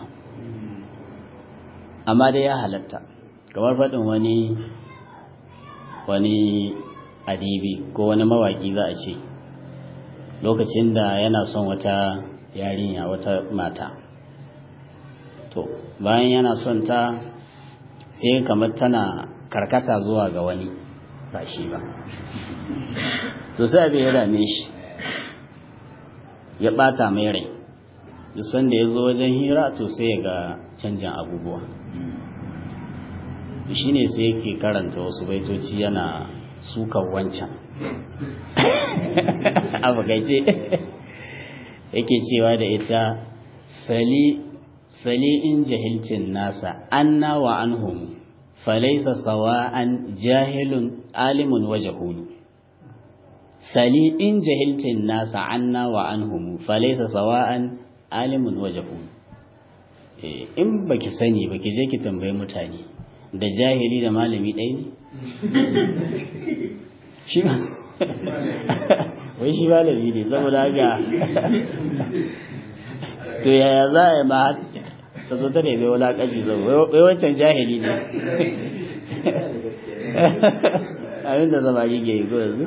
amma dai ya halatta kamar faɗin wani wani adibi ko wani mawaki za a ce lokacin da yana son wata yarinya wata mata to bayan yana son ta sai kamar tana karkata zuwa ga wani ba shi ba to sai abin ya dame shi ya bata mai rai duk sanda ya zo wajen hira to sai ya ga canjin abubuwa shi ne sai yake karanta wasu baitoci yana sukan wancan abu gaice yake cewa da ita sali sali in jahilcin nasa anna wa anhum falaisa sawa'an jahilun alimun wa jahulu sali in jahilcin nasa anna wa anhum falaisa sawa'an alimun wa jahulu in baki sani baki je ki tambayi mutane da jahili da malami ɗaya ne shi ba wai shi malami ne saboda haka to yaya za a yi ma ta zo ta nemi wulaƙanci zo wai wancan jahili ne abin da samari ke yi ko yanzu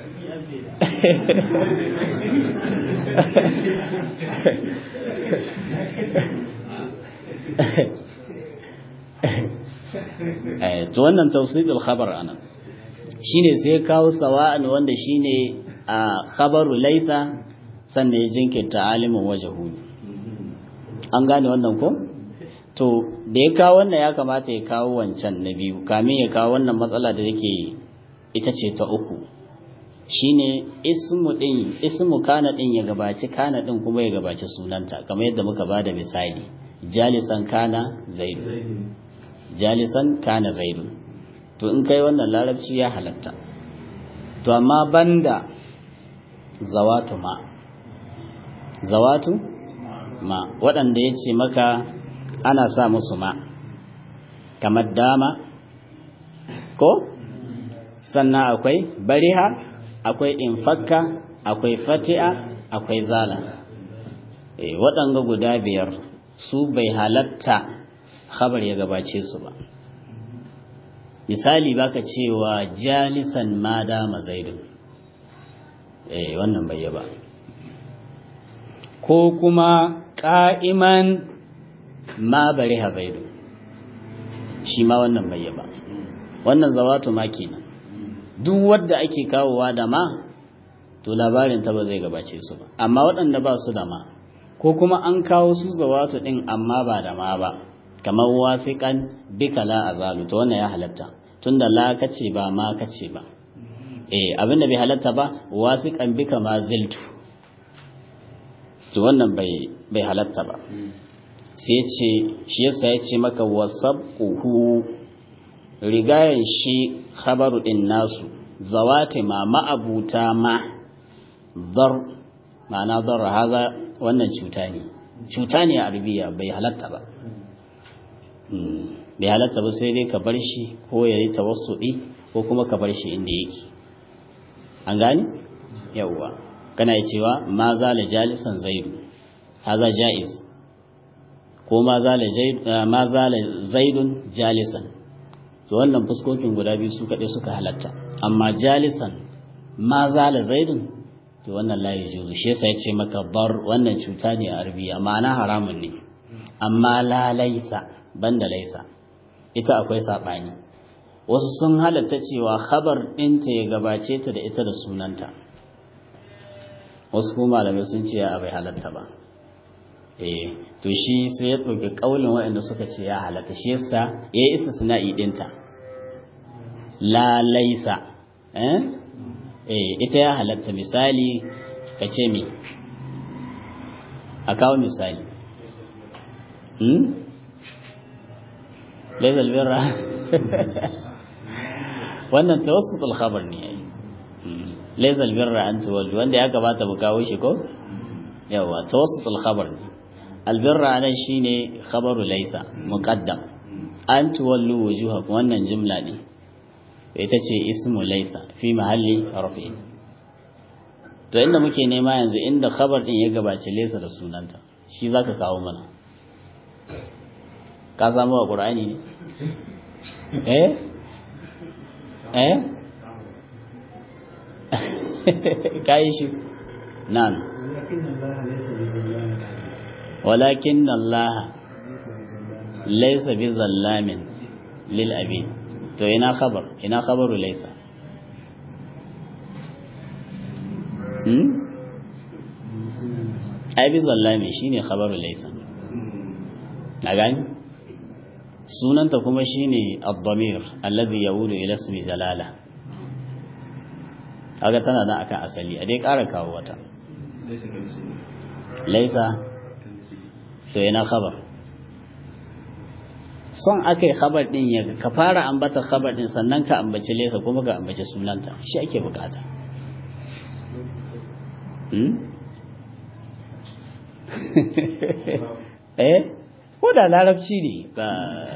to wannan tawsidul khabar anan shine sai kawo sawa'an wanda shine a khabaru laisa sannan ya jinkirta alimin wajhu an gane wannan ko to da ya kawo wannan ya kamata ya kawo wancan na biyu kamin ya kawo wannan matsala da yake ita ce ta uku shine ismu din ismu kana din ya gabaci kana din kuma ya gabaci sunanta kamar yadda muka bada misali jalisan kana zaidu jalisan kana zaidu to in kai wannan larabci ya halatta to amma banda zawatu ma zawatu ma waɗanda ya ce maka ana sa musu ma kamar dama ko sannan akwai bariha akwai infakka akwai fati'a akwai zala e, waɗanga guda biyar su bai halatta khabar ya gabace su ba misali baka cewa jalisan ma dama zaidun eh wannan bai ba ko kuma qa'iman ma bariha zaidun shi ma wannan bai ba wannan zawatu ma kenan duk wanda ake kawowa da ma to labarin ta ba zai gabace su ba amma waɗanda ba su da ma ko kuma an kawo su zawatu din amma ba da ma ba kamar wasiƙan bika la azalu to wannan ya halatta tunda la kace ba ma kace ba eh abinda bai halatta ba wasiƙan bika ma ziltu to wannan bai bai halatta ba sai ce shi yasa ya ce maka wasabquhu rigayen shi khabaru din nasu zawati ma ma'abuta ma dar ma'ana dar haza wannan cuta ne cuta ne a arabiya bai halatta ba bai halatta ba sai dai ka bar shi ko ya yi tawassuɗi ko kuma ka bar shi inda yake an gani yawwa kana cewa ma zala jalisan zaidu haza jaiz ko ma zala zaidun jalisan to wannan fuskokin guda biyu su kaɗai suka halatta amma jalisan ma zala zaidun to wannan la yajuzu shi yasa yace maka bar wannan cuta ne a arabiya ma'ana haramun ne amma la laisa banda laisa ita akwai sabani wasu sun halatta cewa khabar ɗinta ya gabace ta da ita da sunanta wasu kuma malamai sun ce ya bai halatta ba eh to shi sai ya ɗauki ƙaulin waɗanda suka ce ya halatta shi yasa ya yi istisna'i ɗinta la laisa eh eh ita ya halatta misali ka ce mi a kawo misali hmm laisa albirra wannan tawassutul khabar ne yayi laisa albirra an tuwallu wanda ya gabata mu kawo shi ko yawa tawassutul khabar ne albirra nan shine khabaru laisa muqaddam an tuwallu wujuhakum wannan jumla ne ita ce ismu laisa fi mahalli rafi to inda muke nema yanzu inda khabar din ya gabace laisa da sunanta shi zaka kawo mana ka samu a qur'ani ne eh eh kai shi nan walakin Allah laysa bi zallamin lil abid to ina khabar ina khabaru laysa hmm ai bi zallami shine khabaru laysa a gani sunanta kuma shine ad-damir alladhi yaudu ila ismi jalala kaga tana da akan asali a dai ƙara kawo wata laysa to ina khabar son aka yi khabar din ya ka fara ambata khabar din sannan ka ambaci lesa kuma ka ambaci sunanta shi ake bukata eh ko da larabci ne ba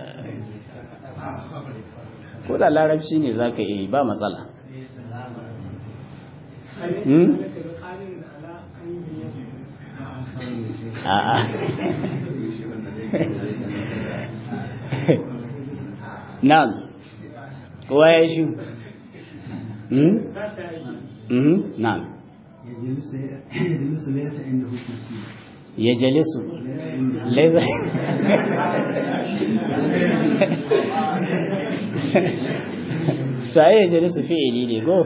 ko da larabci ne za ka yi ba matsala a'a Na'am. Kowa ya shi? Hmm? Mhm. Na'am. Ya jalisu laisa sai ya jalisu fi'ili ne ko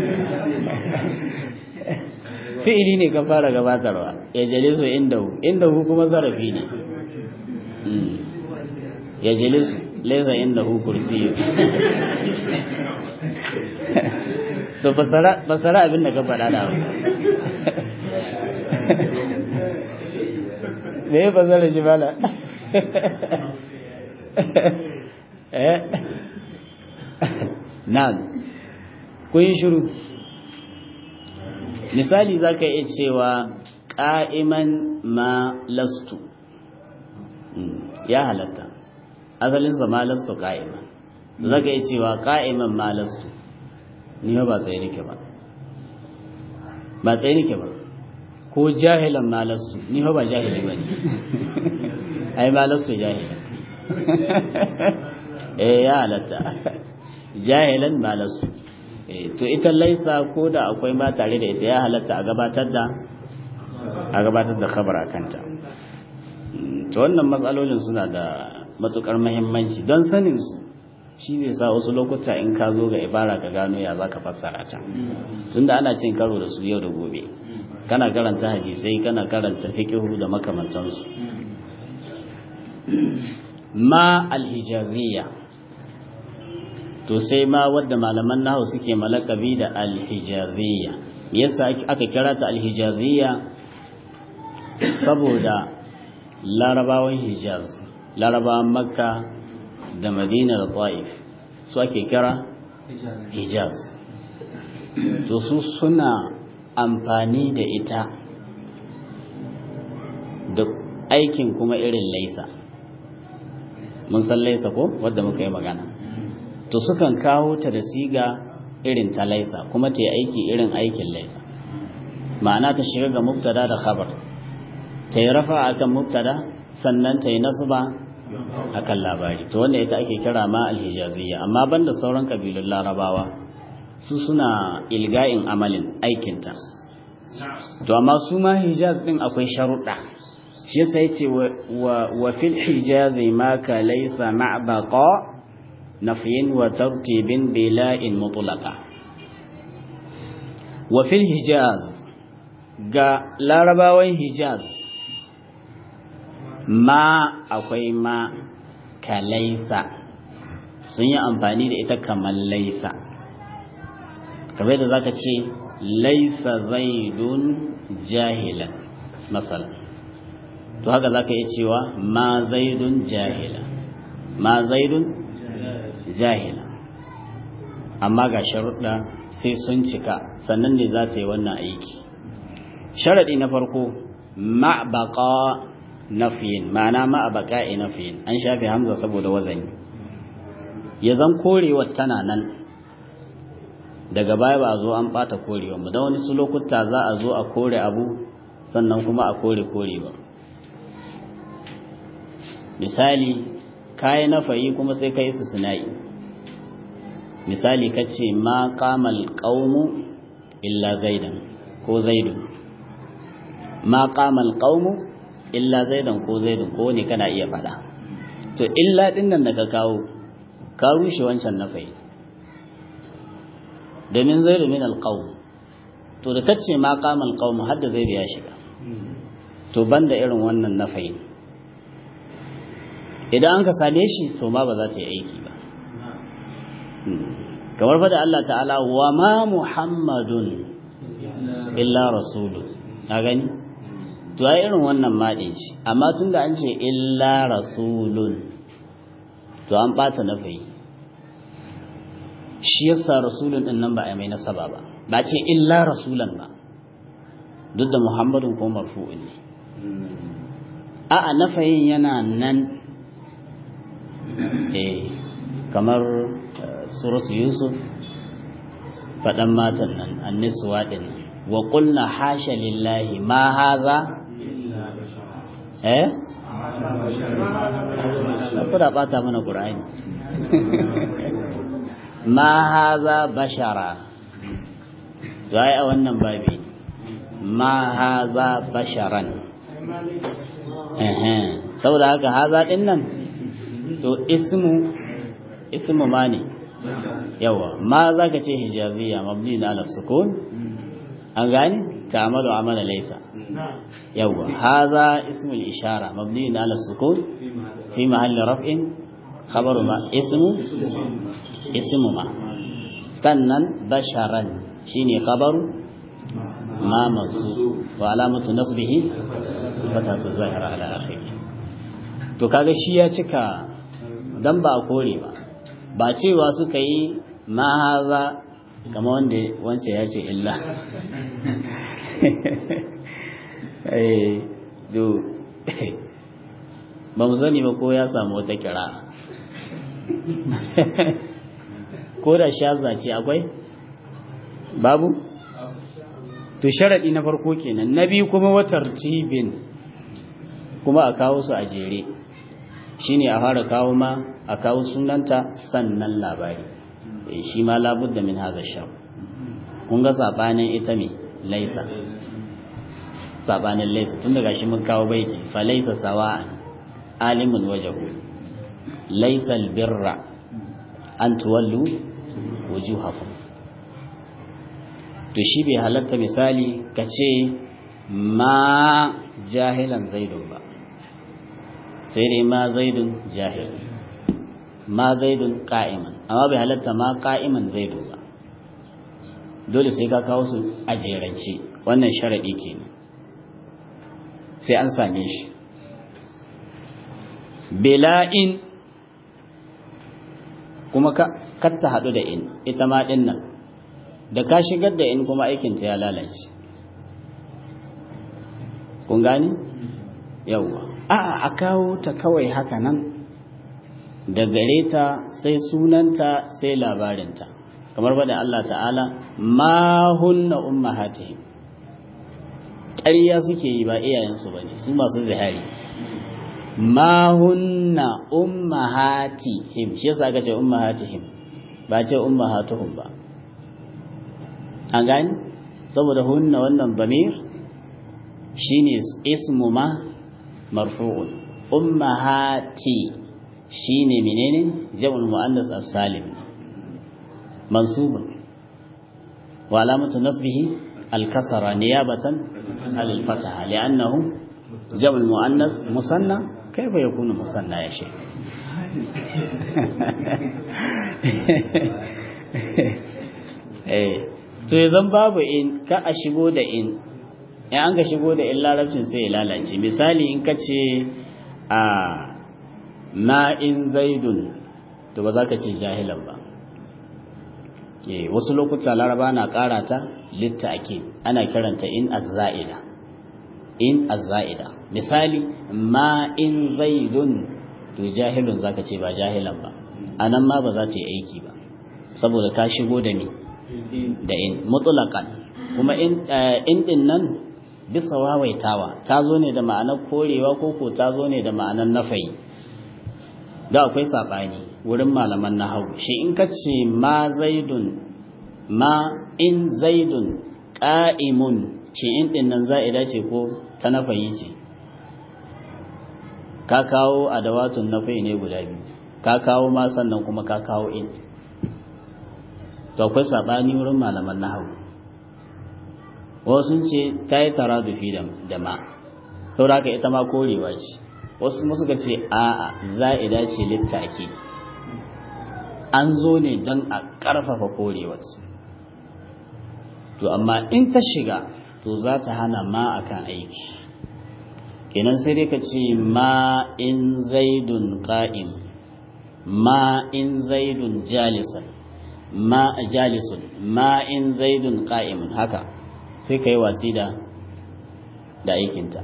fi'ili ne ka fara gabatarwa ya jalisu indahu indahu kuma zarafi ne ya jalisu laisa indahu kursiyu to basara abin da ka faɗa da me ya fasara shi bala eh na'am kun yi shiru misali za ka iya cewa ƙa'iman ma lastu ya halatta asalinsa ma lastu ƙa'iman za ka iya cewa ƙa'iman ma lastu ni ba tsaye nake ba ba tsaye nake ba ko jahilan ma lastu ni ba jahili ba ne ai ma lastu jahilan eh ya halatta jahilan ma lastu to ita laisa ko da akwai ma tare da ita ya halatta a gabatar da a gabatar da khabara kanta to wannan matsalolin suna da matukar muhimmanci don sanin su shi zai sa wasu lokuta in ka zo ga ibara ka gano ya zaka fassara ta tunda ana cin karo da su yau da gobe kana karanta hadisai kana karanta fiqhu da makamantansu ma alhijaziyya to sai ma wadda malaman nahu suke malakabi da alhijaziyya yasa aka kira ta alhijaziyya saboda larabawan hijaz larabawan makka da madina da ta'if su ake kira hijaz to su suna amfani da ita da aikin kuma irin laisa mun san laisa ko wadda muka yi magana to sukan kawo ta da siga irin ta laisa kuma ta yi aiki irin aikin laisa ma'ana ta shiga ga mubtada da khabar ta yi rafa akan mubtada sannan ta yi nasba akan labari to wanda ita ake kira ma alhijaziyya amma banda sauran kabilun larabawa su suna ilga'in amalin aikinta to amma su ma hijaz din akwai sharuɗa shi yasa yace wa fil hijazi ma ka laysa ma'baqa nafyin wa tartibin bila'in mutlaqa wa fil hijaz ga larabawan hijaz ma akwai ma ka laisa sun yi amfani da ita kamar laisa kamar da zaka ce laisa zaidun jahilan masalan to haka zaka iya cewa ma zaidun jahila ma zaidun jahila amma ga sharuɗa sai sun cika sannan ne za ta yi wannan aiki sharaɗi na farko ma'baqa nafiyin ma'ana ma'abaqa'i nafiyin an shafe hamza saboda wazani ya zan korewar tana nan daga baya ba a zo an bata korewa ba don wani su lokuta za a zo a kore abu sannan kuma a kore korewa misali kayi nafayi kuma sai ka yi su sina'i misali ka ce ma kamal ƙaunu illa zaidan ko zaidun ma kamal ƙaunu illa zaidan ko zaidun ko ne kana iya faɗa to illa ɗin nan da ka kawo ka rushe wancan nafayi domin zaidu min alƙaunu to da kace ma kamal ƙaunu har da zaidu ya shiga to banda irin wannan nafayin idan an ka same shi to ma ba za ta yi aiki ba kamar fada Allah ta'ala wa ma muhammadun illa rasulu na gani to ai irin wannan maɗin shi amma tun da an ce illa rasulun to an ɓata na fayi shi yasa rasulun ɗin nan ba a mai nasaba ba ba ce illa rasulan ba duk da muhammadun ko marfu'un ne a'a nafayin yana nan eh kamar suratu yusuf faɗan matan nan annisuwa ɗin wa ƙulna hasha lillahi ma haza eh kuda ɓata mana ƙura'ani ma haza bashara zai a wannan babi ma haza basharan saboda haka haza ɗin nan to ismu ismu ma ne yawa ma za ka ce hijaziya mabni na ala sukun an gani ta'amalu amala laysa yawa hadha ismu al-ishara mabni ala sukun fi mahalli raf'in khabaru ma ismu ismu ma sannan basharan shine khabaru ma mansu wa alamatu nasbihi fatatu zahira ala akhirih to kaga shi ya cika dan ba a kore ba ba cewa suka yi ma haza kama wanda wancan ya ce illa ba mu sani ba ko ya samu wata kira ko da shaza ce akwai babu to sharaɗi na farko kenan na biyu kuma watar tibin kuma a kawo su a jere shine a fara kawo ma a kawo sunanta sannan labari shi ma labudda min haza sham kun ga sabanin ita me laisa sabanin laisa tun daga shi mun kawo baiti fa laisa sawa'an alimun wajahu laisa albirra an tuwallu wujuhakum to shi bai halatta misali ka ce ma jahilan zaidun ba sai dai ma zaidun jahil ma zaidun ka'iman amma bai halatta ma ka'iman zaidu ba dole sai ka kawo su a jerance wannan sharaɗi kenan sai an same shi bela'in kuma ka ta haɗu da in ita ma ɗin nan da ka shigar da in kuma aikinta ya lalace kun gani yawwa a'a a kawo ta kawai haka nan da gare ta sai sunanta sai labarinta kamar bada Allah ta'ala ma hunna ummahatihim ƙarya suke yi ba iyayensu ba ne su masu zihari ma hunna ummahatihim shi yasa aka ce ummahatihim ba ce ummahatuhum ba an gani saboda hunna wannan damir shine ismu ma marfu'un ummahati shine menene jam'ul muannas as-salim mansubun wa alamatu nasbihi al-kasra niyabatan al-fataha li'annahu jam'ul muannas musanna كيف يكون مثنى يا شيخ eh to idan babu in ka a shigo da in in an ka shigo da in larabcin sai ya lalace misali in ka ce a ma in zaidun to ba za ka ce jahilan ba eh wasu lokuta laraba na karata litta ake ana kiranta in azza'ida in azza'ida misali ma in zaidun to jahilun zaka ce ba jahilan ba anan ma ba za ta yi aiki ba saboda ka shigo da ni da in mutlaqan kuma in in din nan bisa wawaitawa ta zo ne da ma'anar korewa ko ko ta zo ne da ma'anar nafayi da akwai sabani wurin malaman nahawu shi in ka ce ma zaidun ma in zaidun qa'imun shi in din nan za'ida ce ko ta nafayi ce ka kawo adawatun nafayi ne guda biyu ka kawo ma sannan kuma ka kawo in to akwai sabani wurin malaman nahawu wasu ce ta yi taradufi da ma saboda ka ita ma korewa ce wasu kuma suka ce a'a za'ida ce littaki an zo ne don a ƙarfafa korewar to amma in ta shiga to za ta hana ma akan aiki kenan sai dai ka ce ma in zaidun qa'im ma in zaidun jalisan ma jalisun ma in zaidun qa'imun haka sai ka yi watsi da da aikinta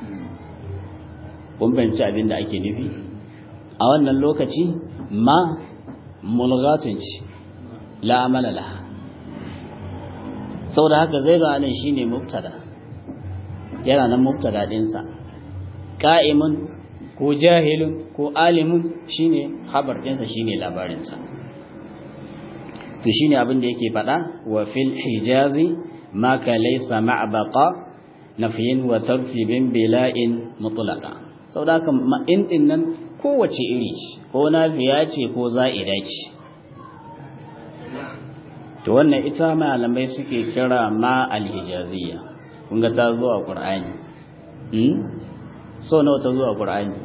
kun fahimci abin da ake nufi a wannan lokaci ma mulgatun ce la amala laha saboda haka zaidu anan shine mubtada yana nan mubtada dinsa qa'imun ko jahilun ko alimun shine habar dinsa shine labarinsa to shine abin da yake faɗa wa fil hijazi ma ka laysa ma'baqa nafyin wa tartibin bila'in mutlaqa saboda haka in din nan kowace iri ko nafiya ce ko za'ida ce to wannan ita malamai suke kira ma alhijaziyya kun ga ta zo a qur'ani hmm so nawa ta zo a qur'ani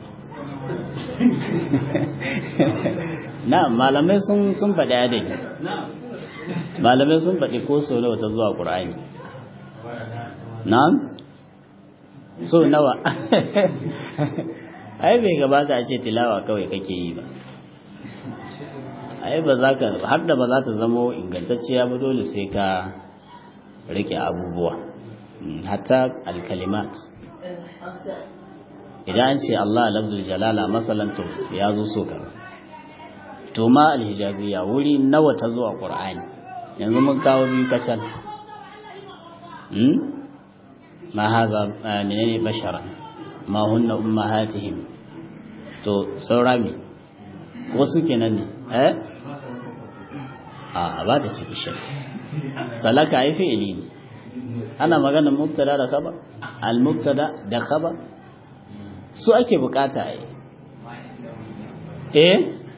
na malamai sun sun faɗi adadi malamai sun faɗi ko so nawa ta zo a qur'ani na'am so nawa ai bai gabata a ce tilawa kawai kake yi ba ai ba za ka har da ba za ta zamo ingantacciya ba dole sai ka rike abubuwa hatta alkalimat idan an ce Allah lafzul jalala masalan to ya zo so ka to ma alhijaziya wuri nawa ta zo a qur'ani yanzu mun kawo biyu kacal ma haza menene bashara ma hunna ummahatihim to saura me wasu kenan ne eh a ba ta ciki shi salaka ai fi'ili ne ana magana mubtada da khabar al mubtada da khabar su ake bukata ai eh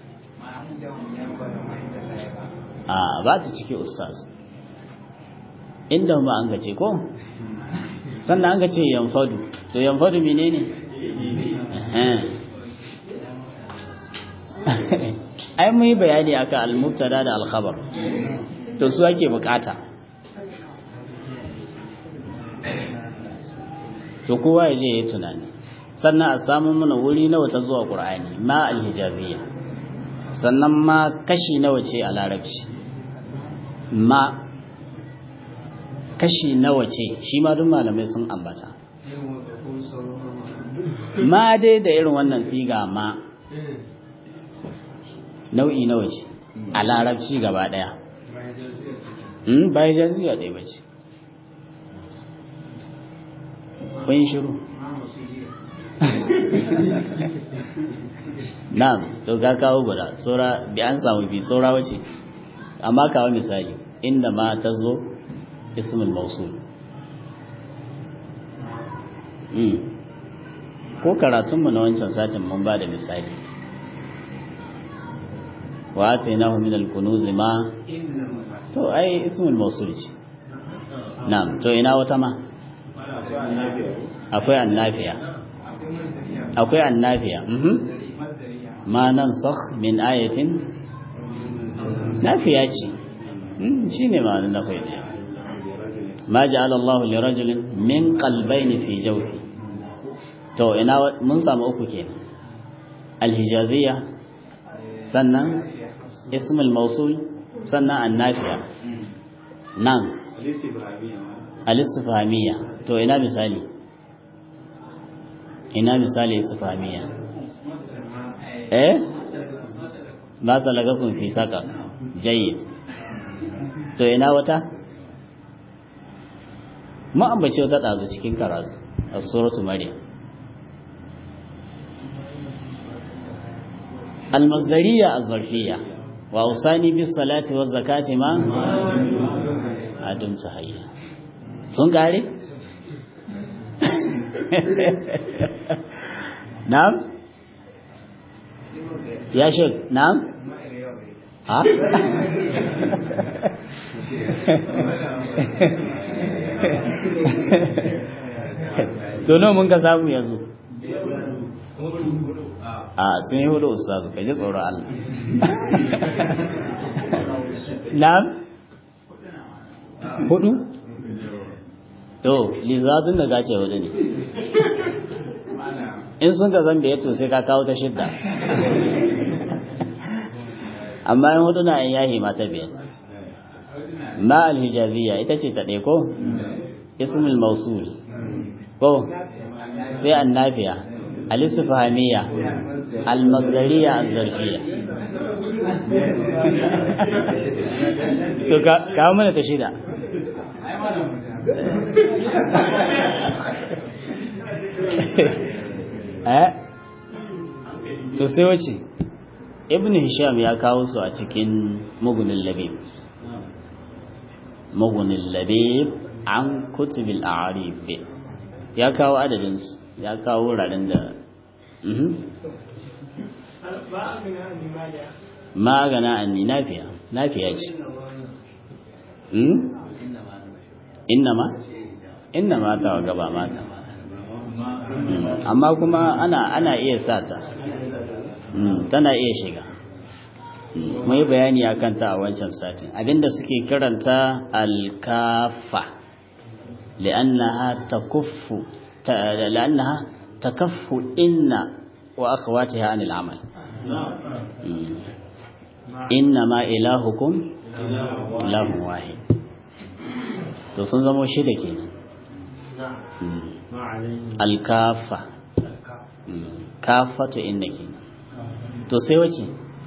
a ba ta ciki ustaz inda ma an gace ko sannan an gace yanfadu to yanfadu menene eh ai mun yi bayani akan al-mubtada da al-khabar to su ake bukata to kowa ya je ya tunani sannan a samu mana wuri nawa ta zuwa qur'ani ma al-hijaziyya sannan ma kashi nawa ce a larabci ma kashi nawa ce shi ma duk malamai sun ambata ma dai da irin wannan siga ma nau'i nawa ce a larabci gaba daya ba jaziya ɗaya ba ce kun shiru na'am to ka kawo guda tsora bi an samu bi tsora wace amma kawo misali inda ma ta zo ismul mausul ko karatunmu na wancan satin mun ba da misali wa atainahu min al-kunuz ma to ai ismul mausul ce na'am to ina wata ma akwai annafiya akwai annafiya mhm ma nansakh min ayatin nafiya ce shine ma'anar nafai ne ma ja'ala Allah li rajulin min qalbayn fi jawfi to ina mun samu uku kenan alhijaziyya sannan ismul mausul sannan annafiya nan al-istifhamiyya to ina misali ina misali istifhamiyya eh ma salakakum fi saka jayyid to ina wata mu ambace wata dazu cikin karatu a suratu maryam المصدرية الظرفية وأوصاني بالصلاة والزكاة ما أدمت حيا sun kare? na'am? ya shek na'am? ha? tono mun ka samu yanzu a sun yi hudu ustazu ka ji tsoron Allah na'am? hudu? to lizazun da gace hudu ne in sun ka zan to sai ka kawo ta shidda amma yin hudu na yin yahi mata biyar ma alhijaziyya ita ce ta ɗaya ko ismul mausul ko sai annafiya alistifhamiyya almasdariya azzarfiya to kawo mana ta shida eh to sai wace ibn hisham ya kawo su a cikin mugunin labib mugunin labib an kutubil a'rif ya kawo adadin su ya kawo wuraren da ma gana anni nafiya nafiya ce inna ma inna ma ta gaba mata amma kuma ana ana iya sata tana iya shiga mai bayani akan ta a wancan satin abinda suke kiranta alkafa li'annaha takuffu li'annaha takaffu inna wa akhawatiha anil amal inna ma ilahukum ilahun wahid to sun zama shida kenan alkafa kafatu inna kenan to sai wace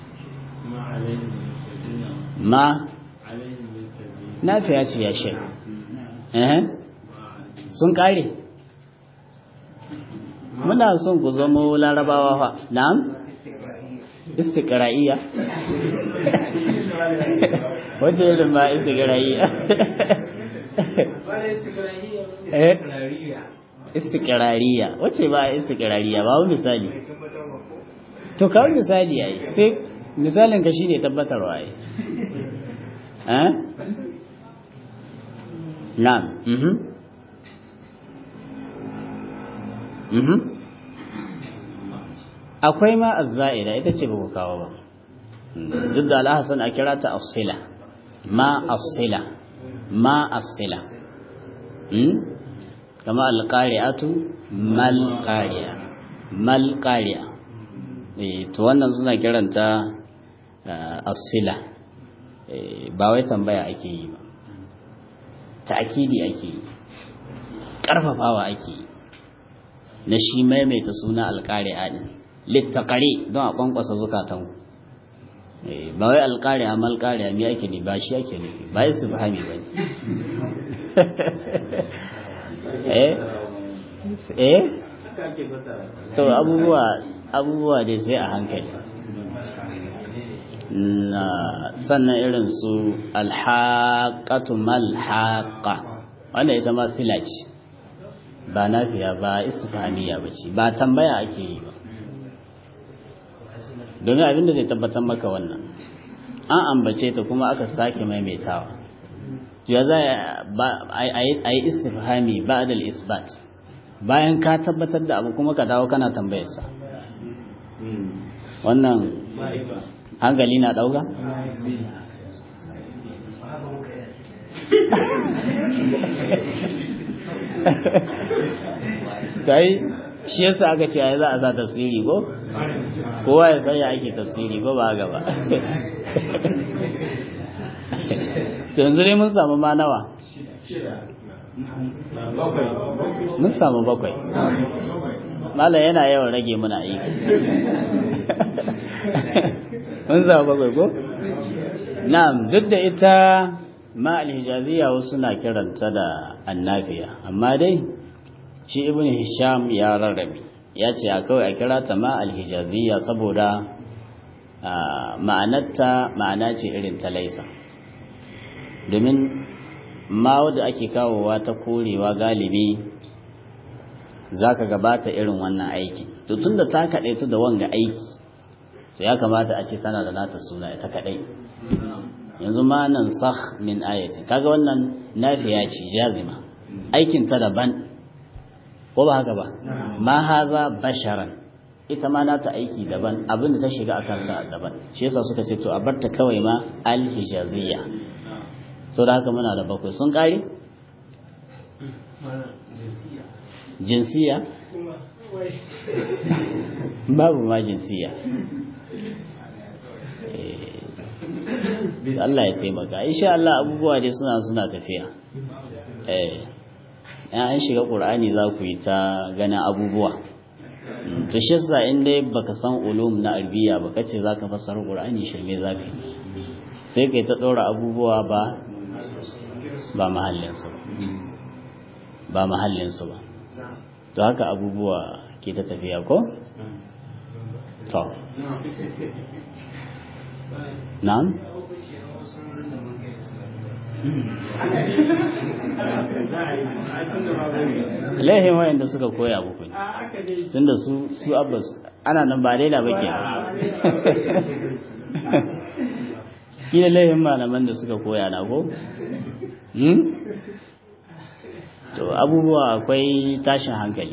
ma nafiya ce ya shek sun kare muna son ku zama larabawa fa na'am istiqra'iyya wace irin ma istiqra'iyya eh istiqrariya wace ba istiqrariya ba misali to kawai misali yayi sai misalin ka shine tabbatarwa yayi eh na'am mhm mhm akwai ma azza'ida ita ce ba ku kawo ba duk da alhassan a kira ta asila ma asila ma asila kama alƙari'atu malƙari'a malƙari'a to wannan suna kiranta asila ba wai tambaya ake yi ba ta'akidi ake yi ƙarfafawa ake yi na shi maimaita suna alƙari'a ɗin littaƙari don a ƙwanƙwasa zukatan ba wai alƙari'a malƙari'a me ake ne ba shi ake nufi ba yi su fahimi ba ne eh to abubuwa abubuwa dai sai a hankali na sannan irin su alhaƙatu malhaƙa wanda ita ma sila ce ba nafiya ba istifaniya ba ce ba tambaya ake yi ba domin abinda zai tabbatar maka wannan an ambace ta kuma aka sake maimaitawa ya za a yi istifhami ba da isbat bayan ka tabbatar da abu kuma ka dawo kana tambayarsa wannan hankali na ɗauka? kai shi yasa aka ce ai za a sa tafsiri ko kowa ya sanya ake tafsiri ko ba gaba to yanzu dai mun samu ma nawa mun samu bakwai malam yana yawan rage muna aiki mun samu bakwai ko na'am duk da ita ma alhijaziya wasu na kiranta da annafiya amma dai shi ibn hisham ya rarrabe ya ce a kawai a kira ta ma alhijaziya saboda ma'anarta ma'ana ce irin ta laisa domin ma wadda ake kawowa ta korewa galibi za ka gabata irin wannan aiki to tun da ta kaɗai da wanga aiki to ya kamata a ce tana da nata suna ita kaɗai yanzu ma nan sah min ayatin kaga wannan nafiya ce jazima aikin ta daban ko ba haka ba ma haza basharan ita ma nata aiki daban abinda ta shiga a kansa daban shi yasa suka ce to a barta kawai ma al-hijaziyya sau da haka muna da bakwai sun kare jinsiya babu ma jinsiya Allah ya taimaka insha Allah abubuwa dai suna suna tafiya eh an shiga Qur'ani za ku yi ta ganin abubuwa to shi yasa in dai baka san ulum na arabiya ba kace zaka fassara Qur'ani shirme zaka sai kai ta dora abubuwa ba ba mahallin su ba mahallin su ba to haka abubuwa ke ta tafiya ko to na'am laihin wayanda suka koya muku ne tunda su su abbas ana nan ba daina ba ke kila laihin malaman da suka koya na ko to abubuwa akwai tashin hankali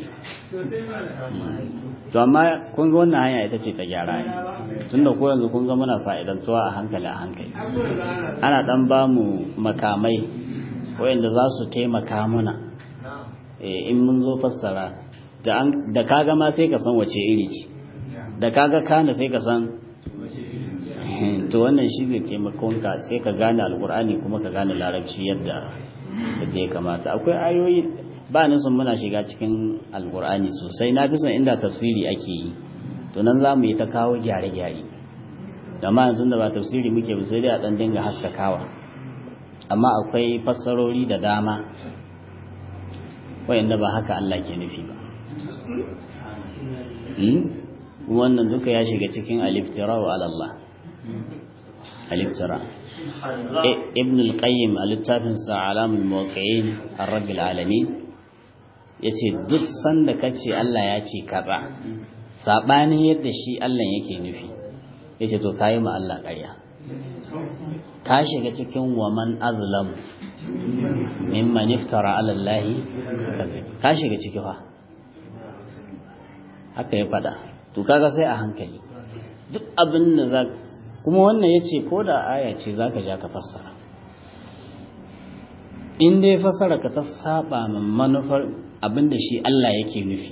to amma kun ga wannan hanya ita ce ta gyara ne tunda ko yanzu kun ga muna fa'idantuwa a hankali a hankali ana dan ba mu makamai wayanda za su taimaka mana in mun zo fassara da kaga ma sai ka san wace iri ce da kaga kana sai ka san to wannan shi zai taimakonka sai ka gane alkur'ani kuma ka gane larabci yadda yadda ya kamata akwai ayoyi ba ni son muna shiga cikin alkur'ani sosai na fi son inda tafsiri ake yi to nan za mu yi ta kawo gyare-gyare amma yanzu da ba tafsiri muke ba sai dai a ɗan dinga haskakawa amma akwai fassarori da dama wayanda ba haka Allah ke nufi ba wannan duka ya shiga cikin aliftira wa Allah aliftira ibn al-qayyim a littafinsa alamul muwaqqi'in ar-rabbil alamin yace duk sanda kace Allah ya ce kaza sabanin yadda shi Allah yake nufi yace to kai ma Allah ƙarya ka shiga cikin waman azlam mimman iftara ala Allah ka shiga ciki fa haka ya fada to kaga sai a hankali duk abin da za kuma wannan yace ko da aya ce zaka ja ka fassara in dai fassara ka ta saba ma manufar abin da shi Allah yake nufi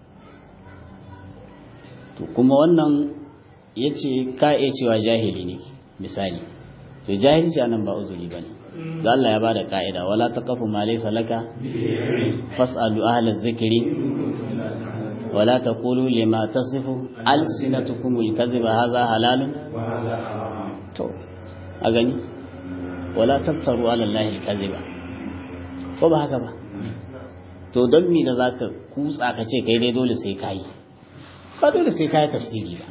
to kuma wannan yace ka iya cewa jahili ne misali to jahilci anan ba uzuri bane da Allah ya bada ka'ida wala taqafu ma laysa laka fas'alu ahla dhikri wala taqulu lima tasifu alsinatukum alkadhiba hadha halalun to a gani wala taftaru ala allahi alkadhiba ko ba haka ba to don me da za ka kutsa ka ce kai dai dole sai ka yi ba dole sai ka yi tafsiri ba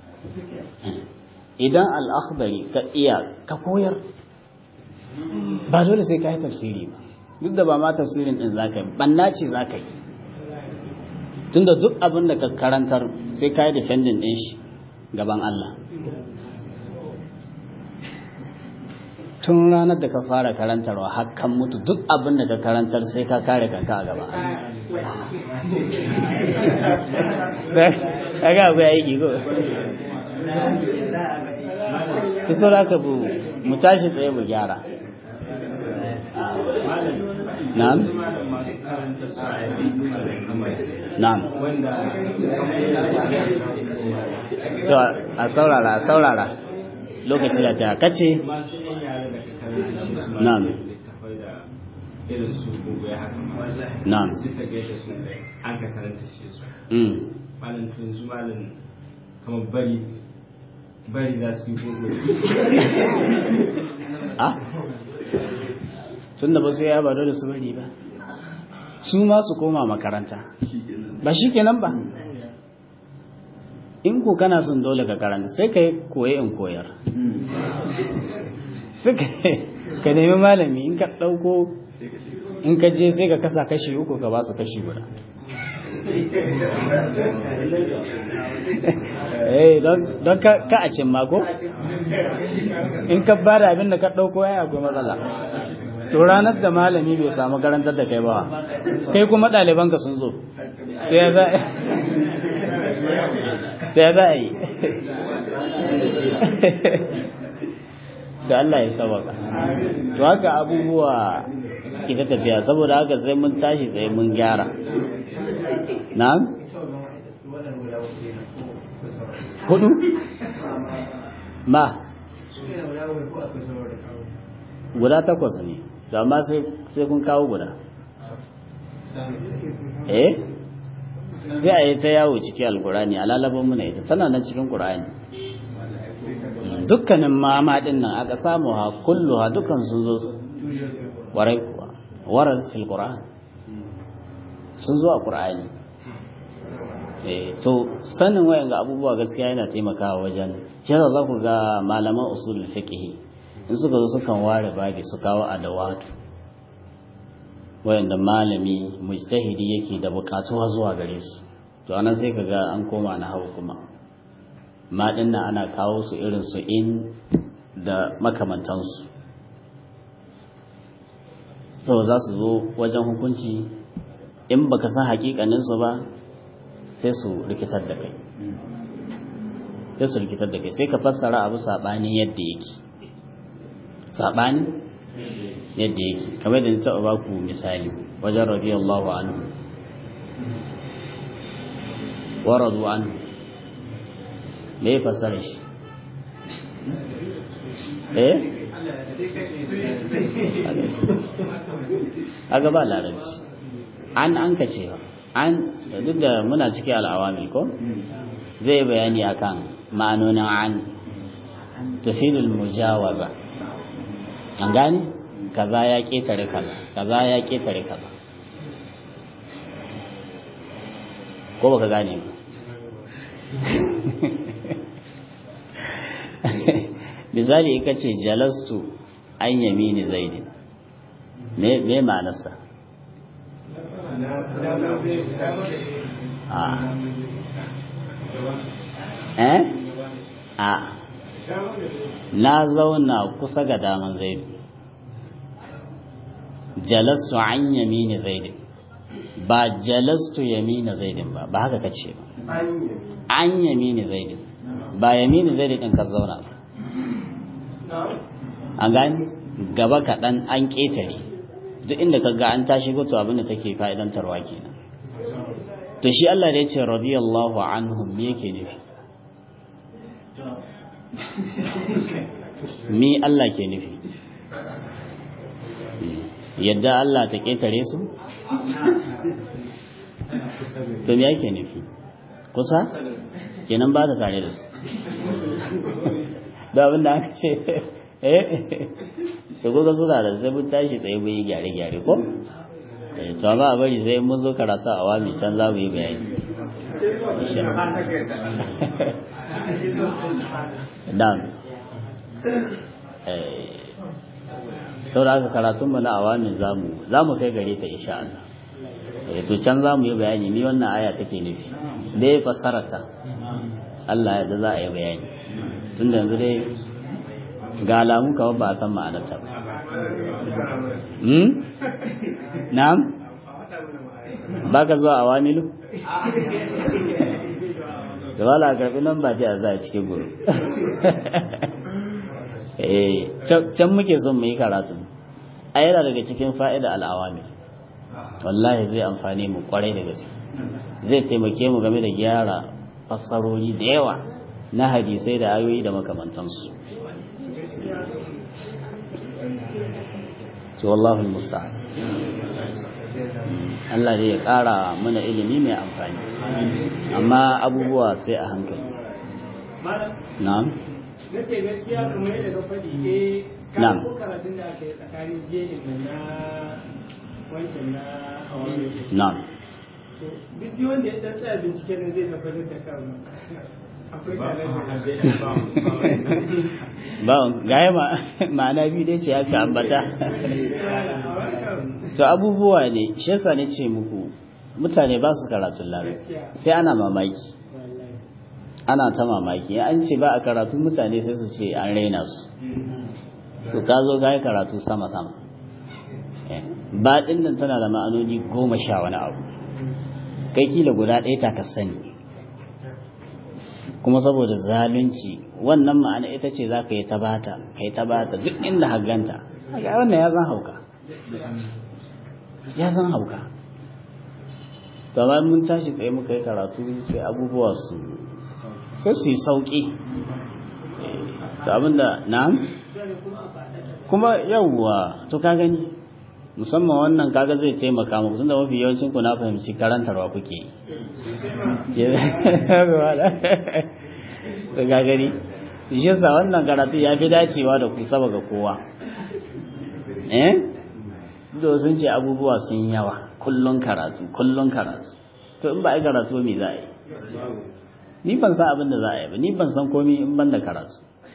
idan al'akhdari ka iya ka koyar ba dole sai ka yi tafsiri ba duk da ba ma tafsirin din za ka yi banna ce za ka yi tunda duk abin da ka karantar sai ka yi defending din shi gaban Allah tun ranar da ka fara karantarwa hakan mutu duk abin da ka karantar sai ka kare kanka a gaba kaga abu ya yi ko ki so da ka bu mu tashi tsaye mu gyara na'am na'am to a saurara a saurara lokaci da ta kace na'am irin su gobe haka ma na'am suka gaida su an ka karanta shi su mm malam to yanzu malam kamar bari bari za su yi gobe ah tunda ba su ya ba dole su bari ba su ma su koma makaranta ba shi kenan ba in ko kana son dole ka karanta sai ka koye in koyar sai ka- ka nemi malami in ka ɗauko in ka je sai ka kasa kashi uku ka ba su kashi guda eh don don ka ka a cin mako in ka bada abin da ka ɗauko ya akwai matsala to ranar da malami bai samu karantar da kai ba kai kuma ɗalibanka sun zo sai ya za sai ya za a yi da Allah ya sabaka to haka abubuwa ita tafiya saboda haka sai mun tashi sai mun gyara na'am hudu ma guda takwas ne to amma sai sai kun kawo guda eh sai a yi ta yawo ciki alkurani a lalaban muna ita tana nan cikin kurani dukkanin mama din nan aka samu ha kullu ha dukkan sun zo warai kuwa warar fil qur'an sun zo a qur'ani eh to sanin wayan ga abubuwa gaskiya yana taimakawa wajen kira za ku ga malaman usul fiqh in suka zo sukan ware babi su kawo adawatu wayanda malami mujtahidi yake da bukatuwa zuwa gare su to anan sai ka ga an koma na hau kuma ma nan ana kawo su irin su in da makamantansu sau za su zo wajen hukunci in baka san hakikaninsu ba sai su rikitar da kai sai su rikitar da kai sai ka fassara abu saɓani yadda yake saɓani yadda yake kamar da ni taɓa ba ku misali wajen radiyallahu anhu wa radu anhu me ya fassara shi eh aga ba larabci an an ka ce an duk da muna ciki al'awamil ko zai bayani akan ma'anonin an tafilul mujawaza an gane kaza ya ketare kaza kaza ya ketare kaza ko baka gane ba misali in ka ce jalastu an yamini zaidin me me ma'anarsa a eh a na zauna kusa ga daman zaidu jalastu an yamini zaidin ba jalastu yamina zaidin ba ba haka kace ba an yamini zaidin ba yamini zaidin din ka zauna ba an gani gaba kaɗan an ƙetare duk inda ka ga an tashi goto abinda take fa'idantarwa kenan to shi Allah da ya ce radiyallahu anhum me yake nufi me Allah ke nufi yadda Allah ta ƙetare su to me yake nufi kusa kenan ba ta tare da su da abin da aka ce eh to kuka suna da sai mun tashi tsaye mun yi gyare-gyare ko eh to amma a bari sai mun zo karatu a wami can za mu yi bayani dan eh sau da aka karatun mu na awamin zamu zamu kai gare ta insha Allah eh to can zamu yi bayani ni wannan aya take nufi da ya fassara ta Allah ya da za a yi bayani tunda yanzu dai ga alamu kawai ba a san ma'anarta ba hmm na'am ba ka zuwa awamilu da wala karbi nan ba ta za a cikin guru can muke son mu yi karatu a yana daga cikin fa'ida al'awami wallahi zai amfani mu kwarai da gaske zai taimake mu game da gyara fassarori da yawa na hadisai da ayoyi da makamantansu to wallahu musta'an Allah dai ya ƙara mana ilimi mai amfani amma abubuwa sai a hankali na'am na ce gaskiya kamar yadda ka faɗi eh Na'am. ko karatun da aka yi tsakanin jerin da na wancan na awami na'am duk dai wanda ya dan tsaya bincike ne zai tabbatar da kan akwai challenge ba gaya ma ma'ana biyu dai ce aka ambata to abubuwa ne shi yasa ne ce muku mutane ba su karatun larabci sai ana mamaki ana ta mamaki an ce ba a karatu mutane sai su ce an raina su to ka zo ga karatu sama sama ba din nan tana da ma'anoni goma sha wani abu kai kila guda ɗaya ta ka sani kuma saboda zalunci wannan ma'ana ita ce za ka yi ta bata ka yi ta bata duk inda haganta haka wannan ya zan hauka ya zan hauka to amma mun tashi tsaye muka yi karatu sai abubuwa su sai su yi sauƙi to abinda na kuma yawwa to ka gani musamman wannan kaga zai taimaka muku tunda mafi yawancin ku na fahimci karantarwa kuke yi to ga gani shi yasa wannan karatu ya fi dacewa da ku saba ga kowa eh da sun ce abubuwa sun yawa kullun karatu kullun karatu to in ba ai karatu me za a yi ni ban san abin da za a yi ba ni ban san komai in ban da karatu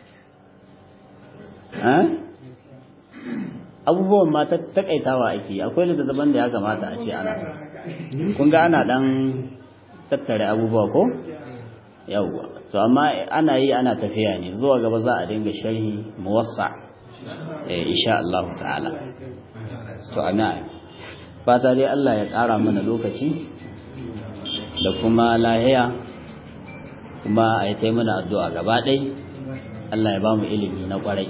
abubuwan ma ta takaitawa ake akwai littattafan da ya kamata a ce ana kun ga ana dan tattare abubuwa ko yawwa to amma ana yi ana tafiya ne zuwa gaba za a dinga sharhi muwassa eh insha Allah ta'ala to ana fata dai Allah ya ƙara mana lokaci da kuma lahiya kuma a yi mana addu'a gaba ɗai Allah ya ba mu ilimi na ƙwarai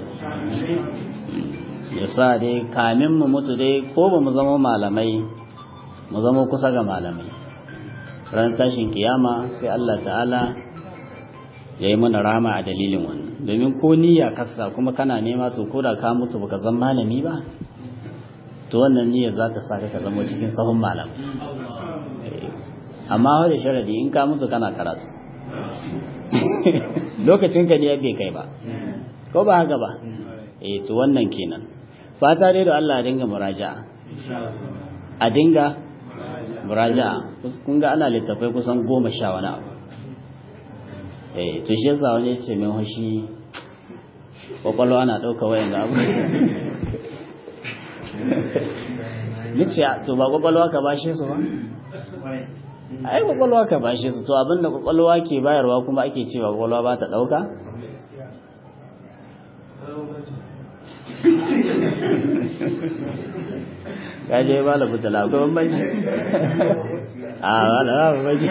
ya sa dai kamin mu mutu dai ko ba mu zama malamai mu zama kusa ga malamai ran tashin kiyama sai Allah ta'ala ya yi mana rama a dalilin wannan domin ko niyya kasa kuma kana nema to ko da ka mutu baka zama malami ba to wannan niyyar za ta sa ka zama cikin sahun malam amma wani sharadi in ka mutu kana karatu lokacin ka ne bai kai ba ko ba haka ba eh to wannan kenan fata dai da Allah ya dinga muraja'a a dinga muraja'a kun ga ana littafai kusan goma sha wani abu eh to shi yasa wani ce min hoshi kwakwalwa ana ɗauka wayan da abu nace to ba kwakwalwa ka bashe su ba ai kwakwalwa ka bashe su to abinda kwakwalwa ke bayarwa kuma ake cewa kwakwalwa ba ta ɗauka ka je ba la fitala akwai bambanci a ba la ba bambanci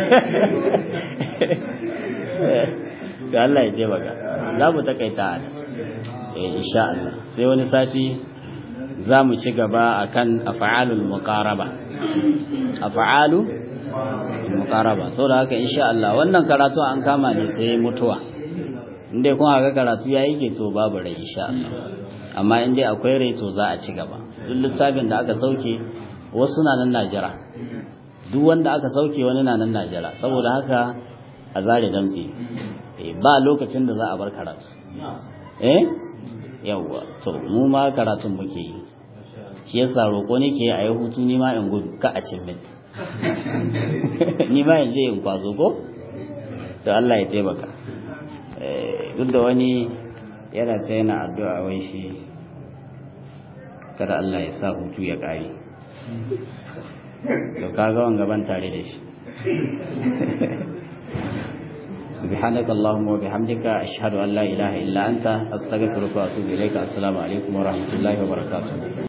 to Allah ya je baka za mu takaita a eh insha Allah sai wani sati za mu ci gaba akan af'alul muqaraba af'alu muqaraba saboda haka insha Allah wannan karatu an kama ne sai mutuwa inda kun haka karatu yayi ke to babu rai insha Allah amma in dai akwai rai to za a ci gaba duk littafin da aka sauke wasu na nan Najira duk wanda aka sauke wani na nan Najira saboda haka a zare damtse ba lokacin da za a bar karatu eh yawwa to mu ma karatun muke yi shi yasa roƙo nake a yi hutu ni ma in gudu ka a cin min ni ma in je in kwaso ko to Allah ya taimaka duk da wani yana ta yana addu'a wai shi kada Allah ya sa hutu ya ƙare to kaga wanga ban tare da shi سبحانك اللهم وبحمدك أشهد أن لا إله إلا أنت أستغفرك وأتوب إليك السلام عليكم ورحمة الله وبركاته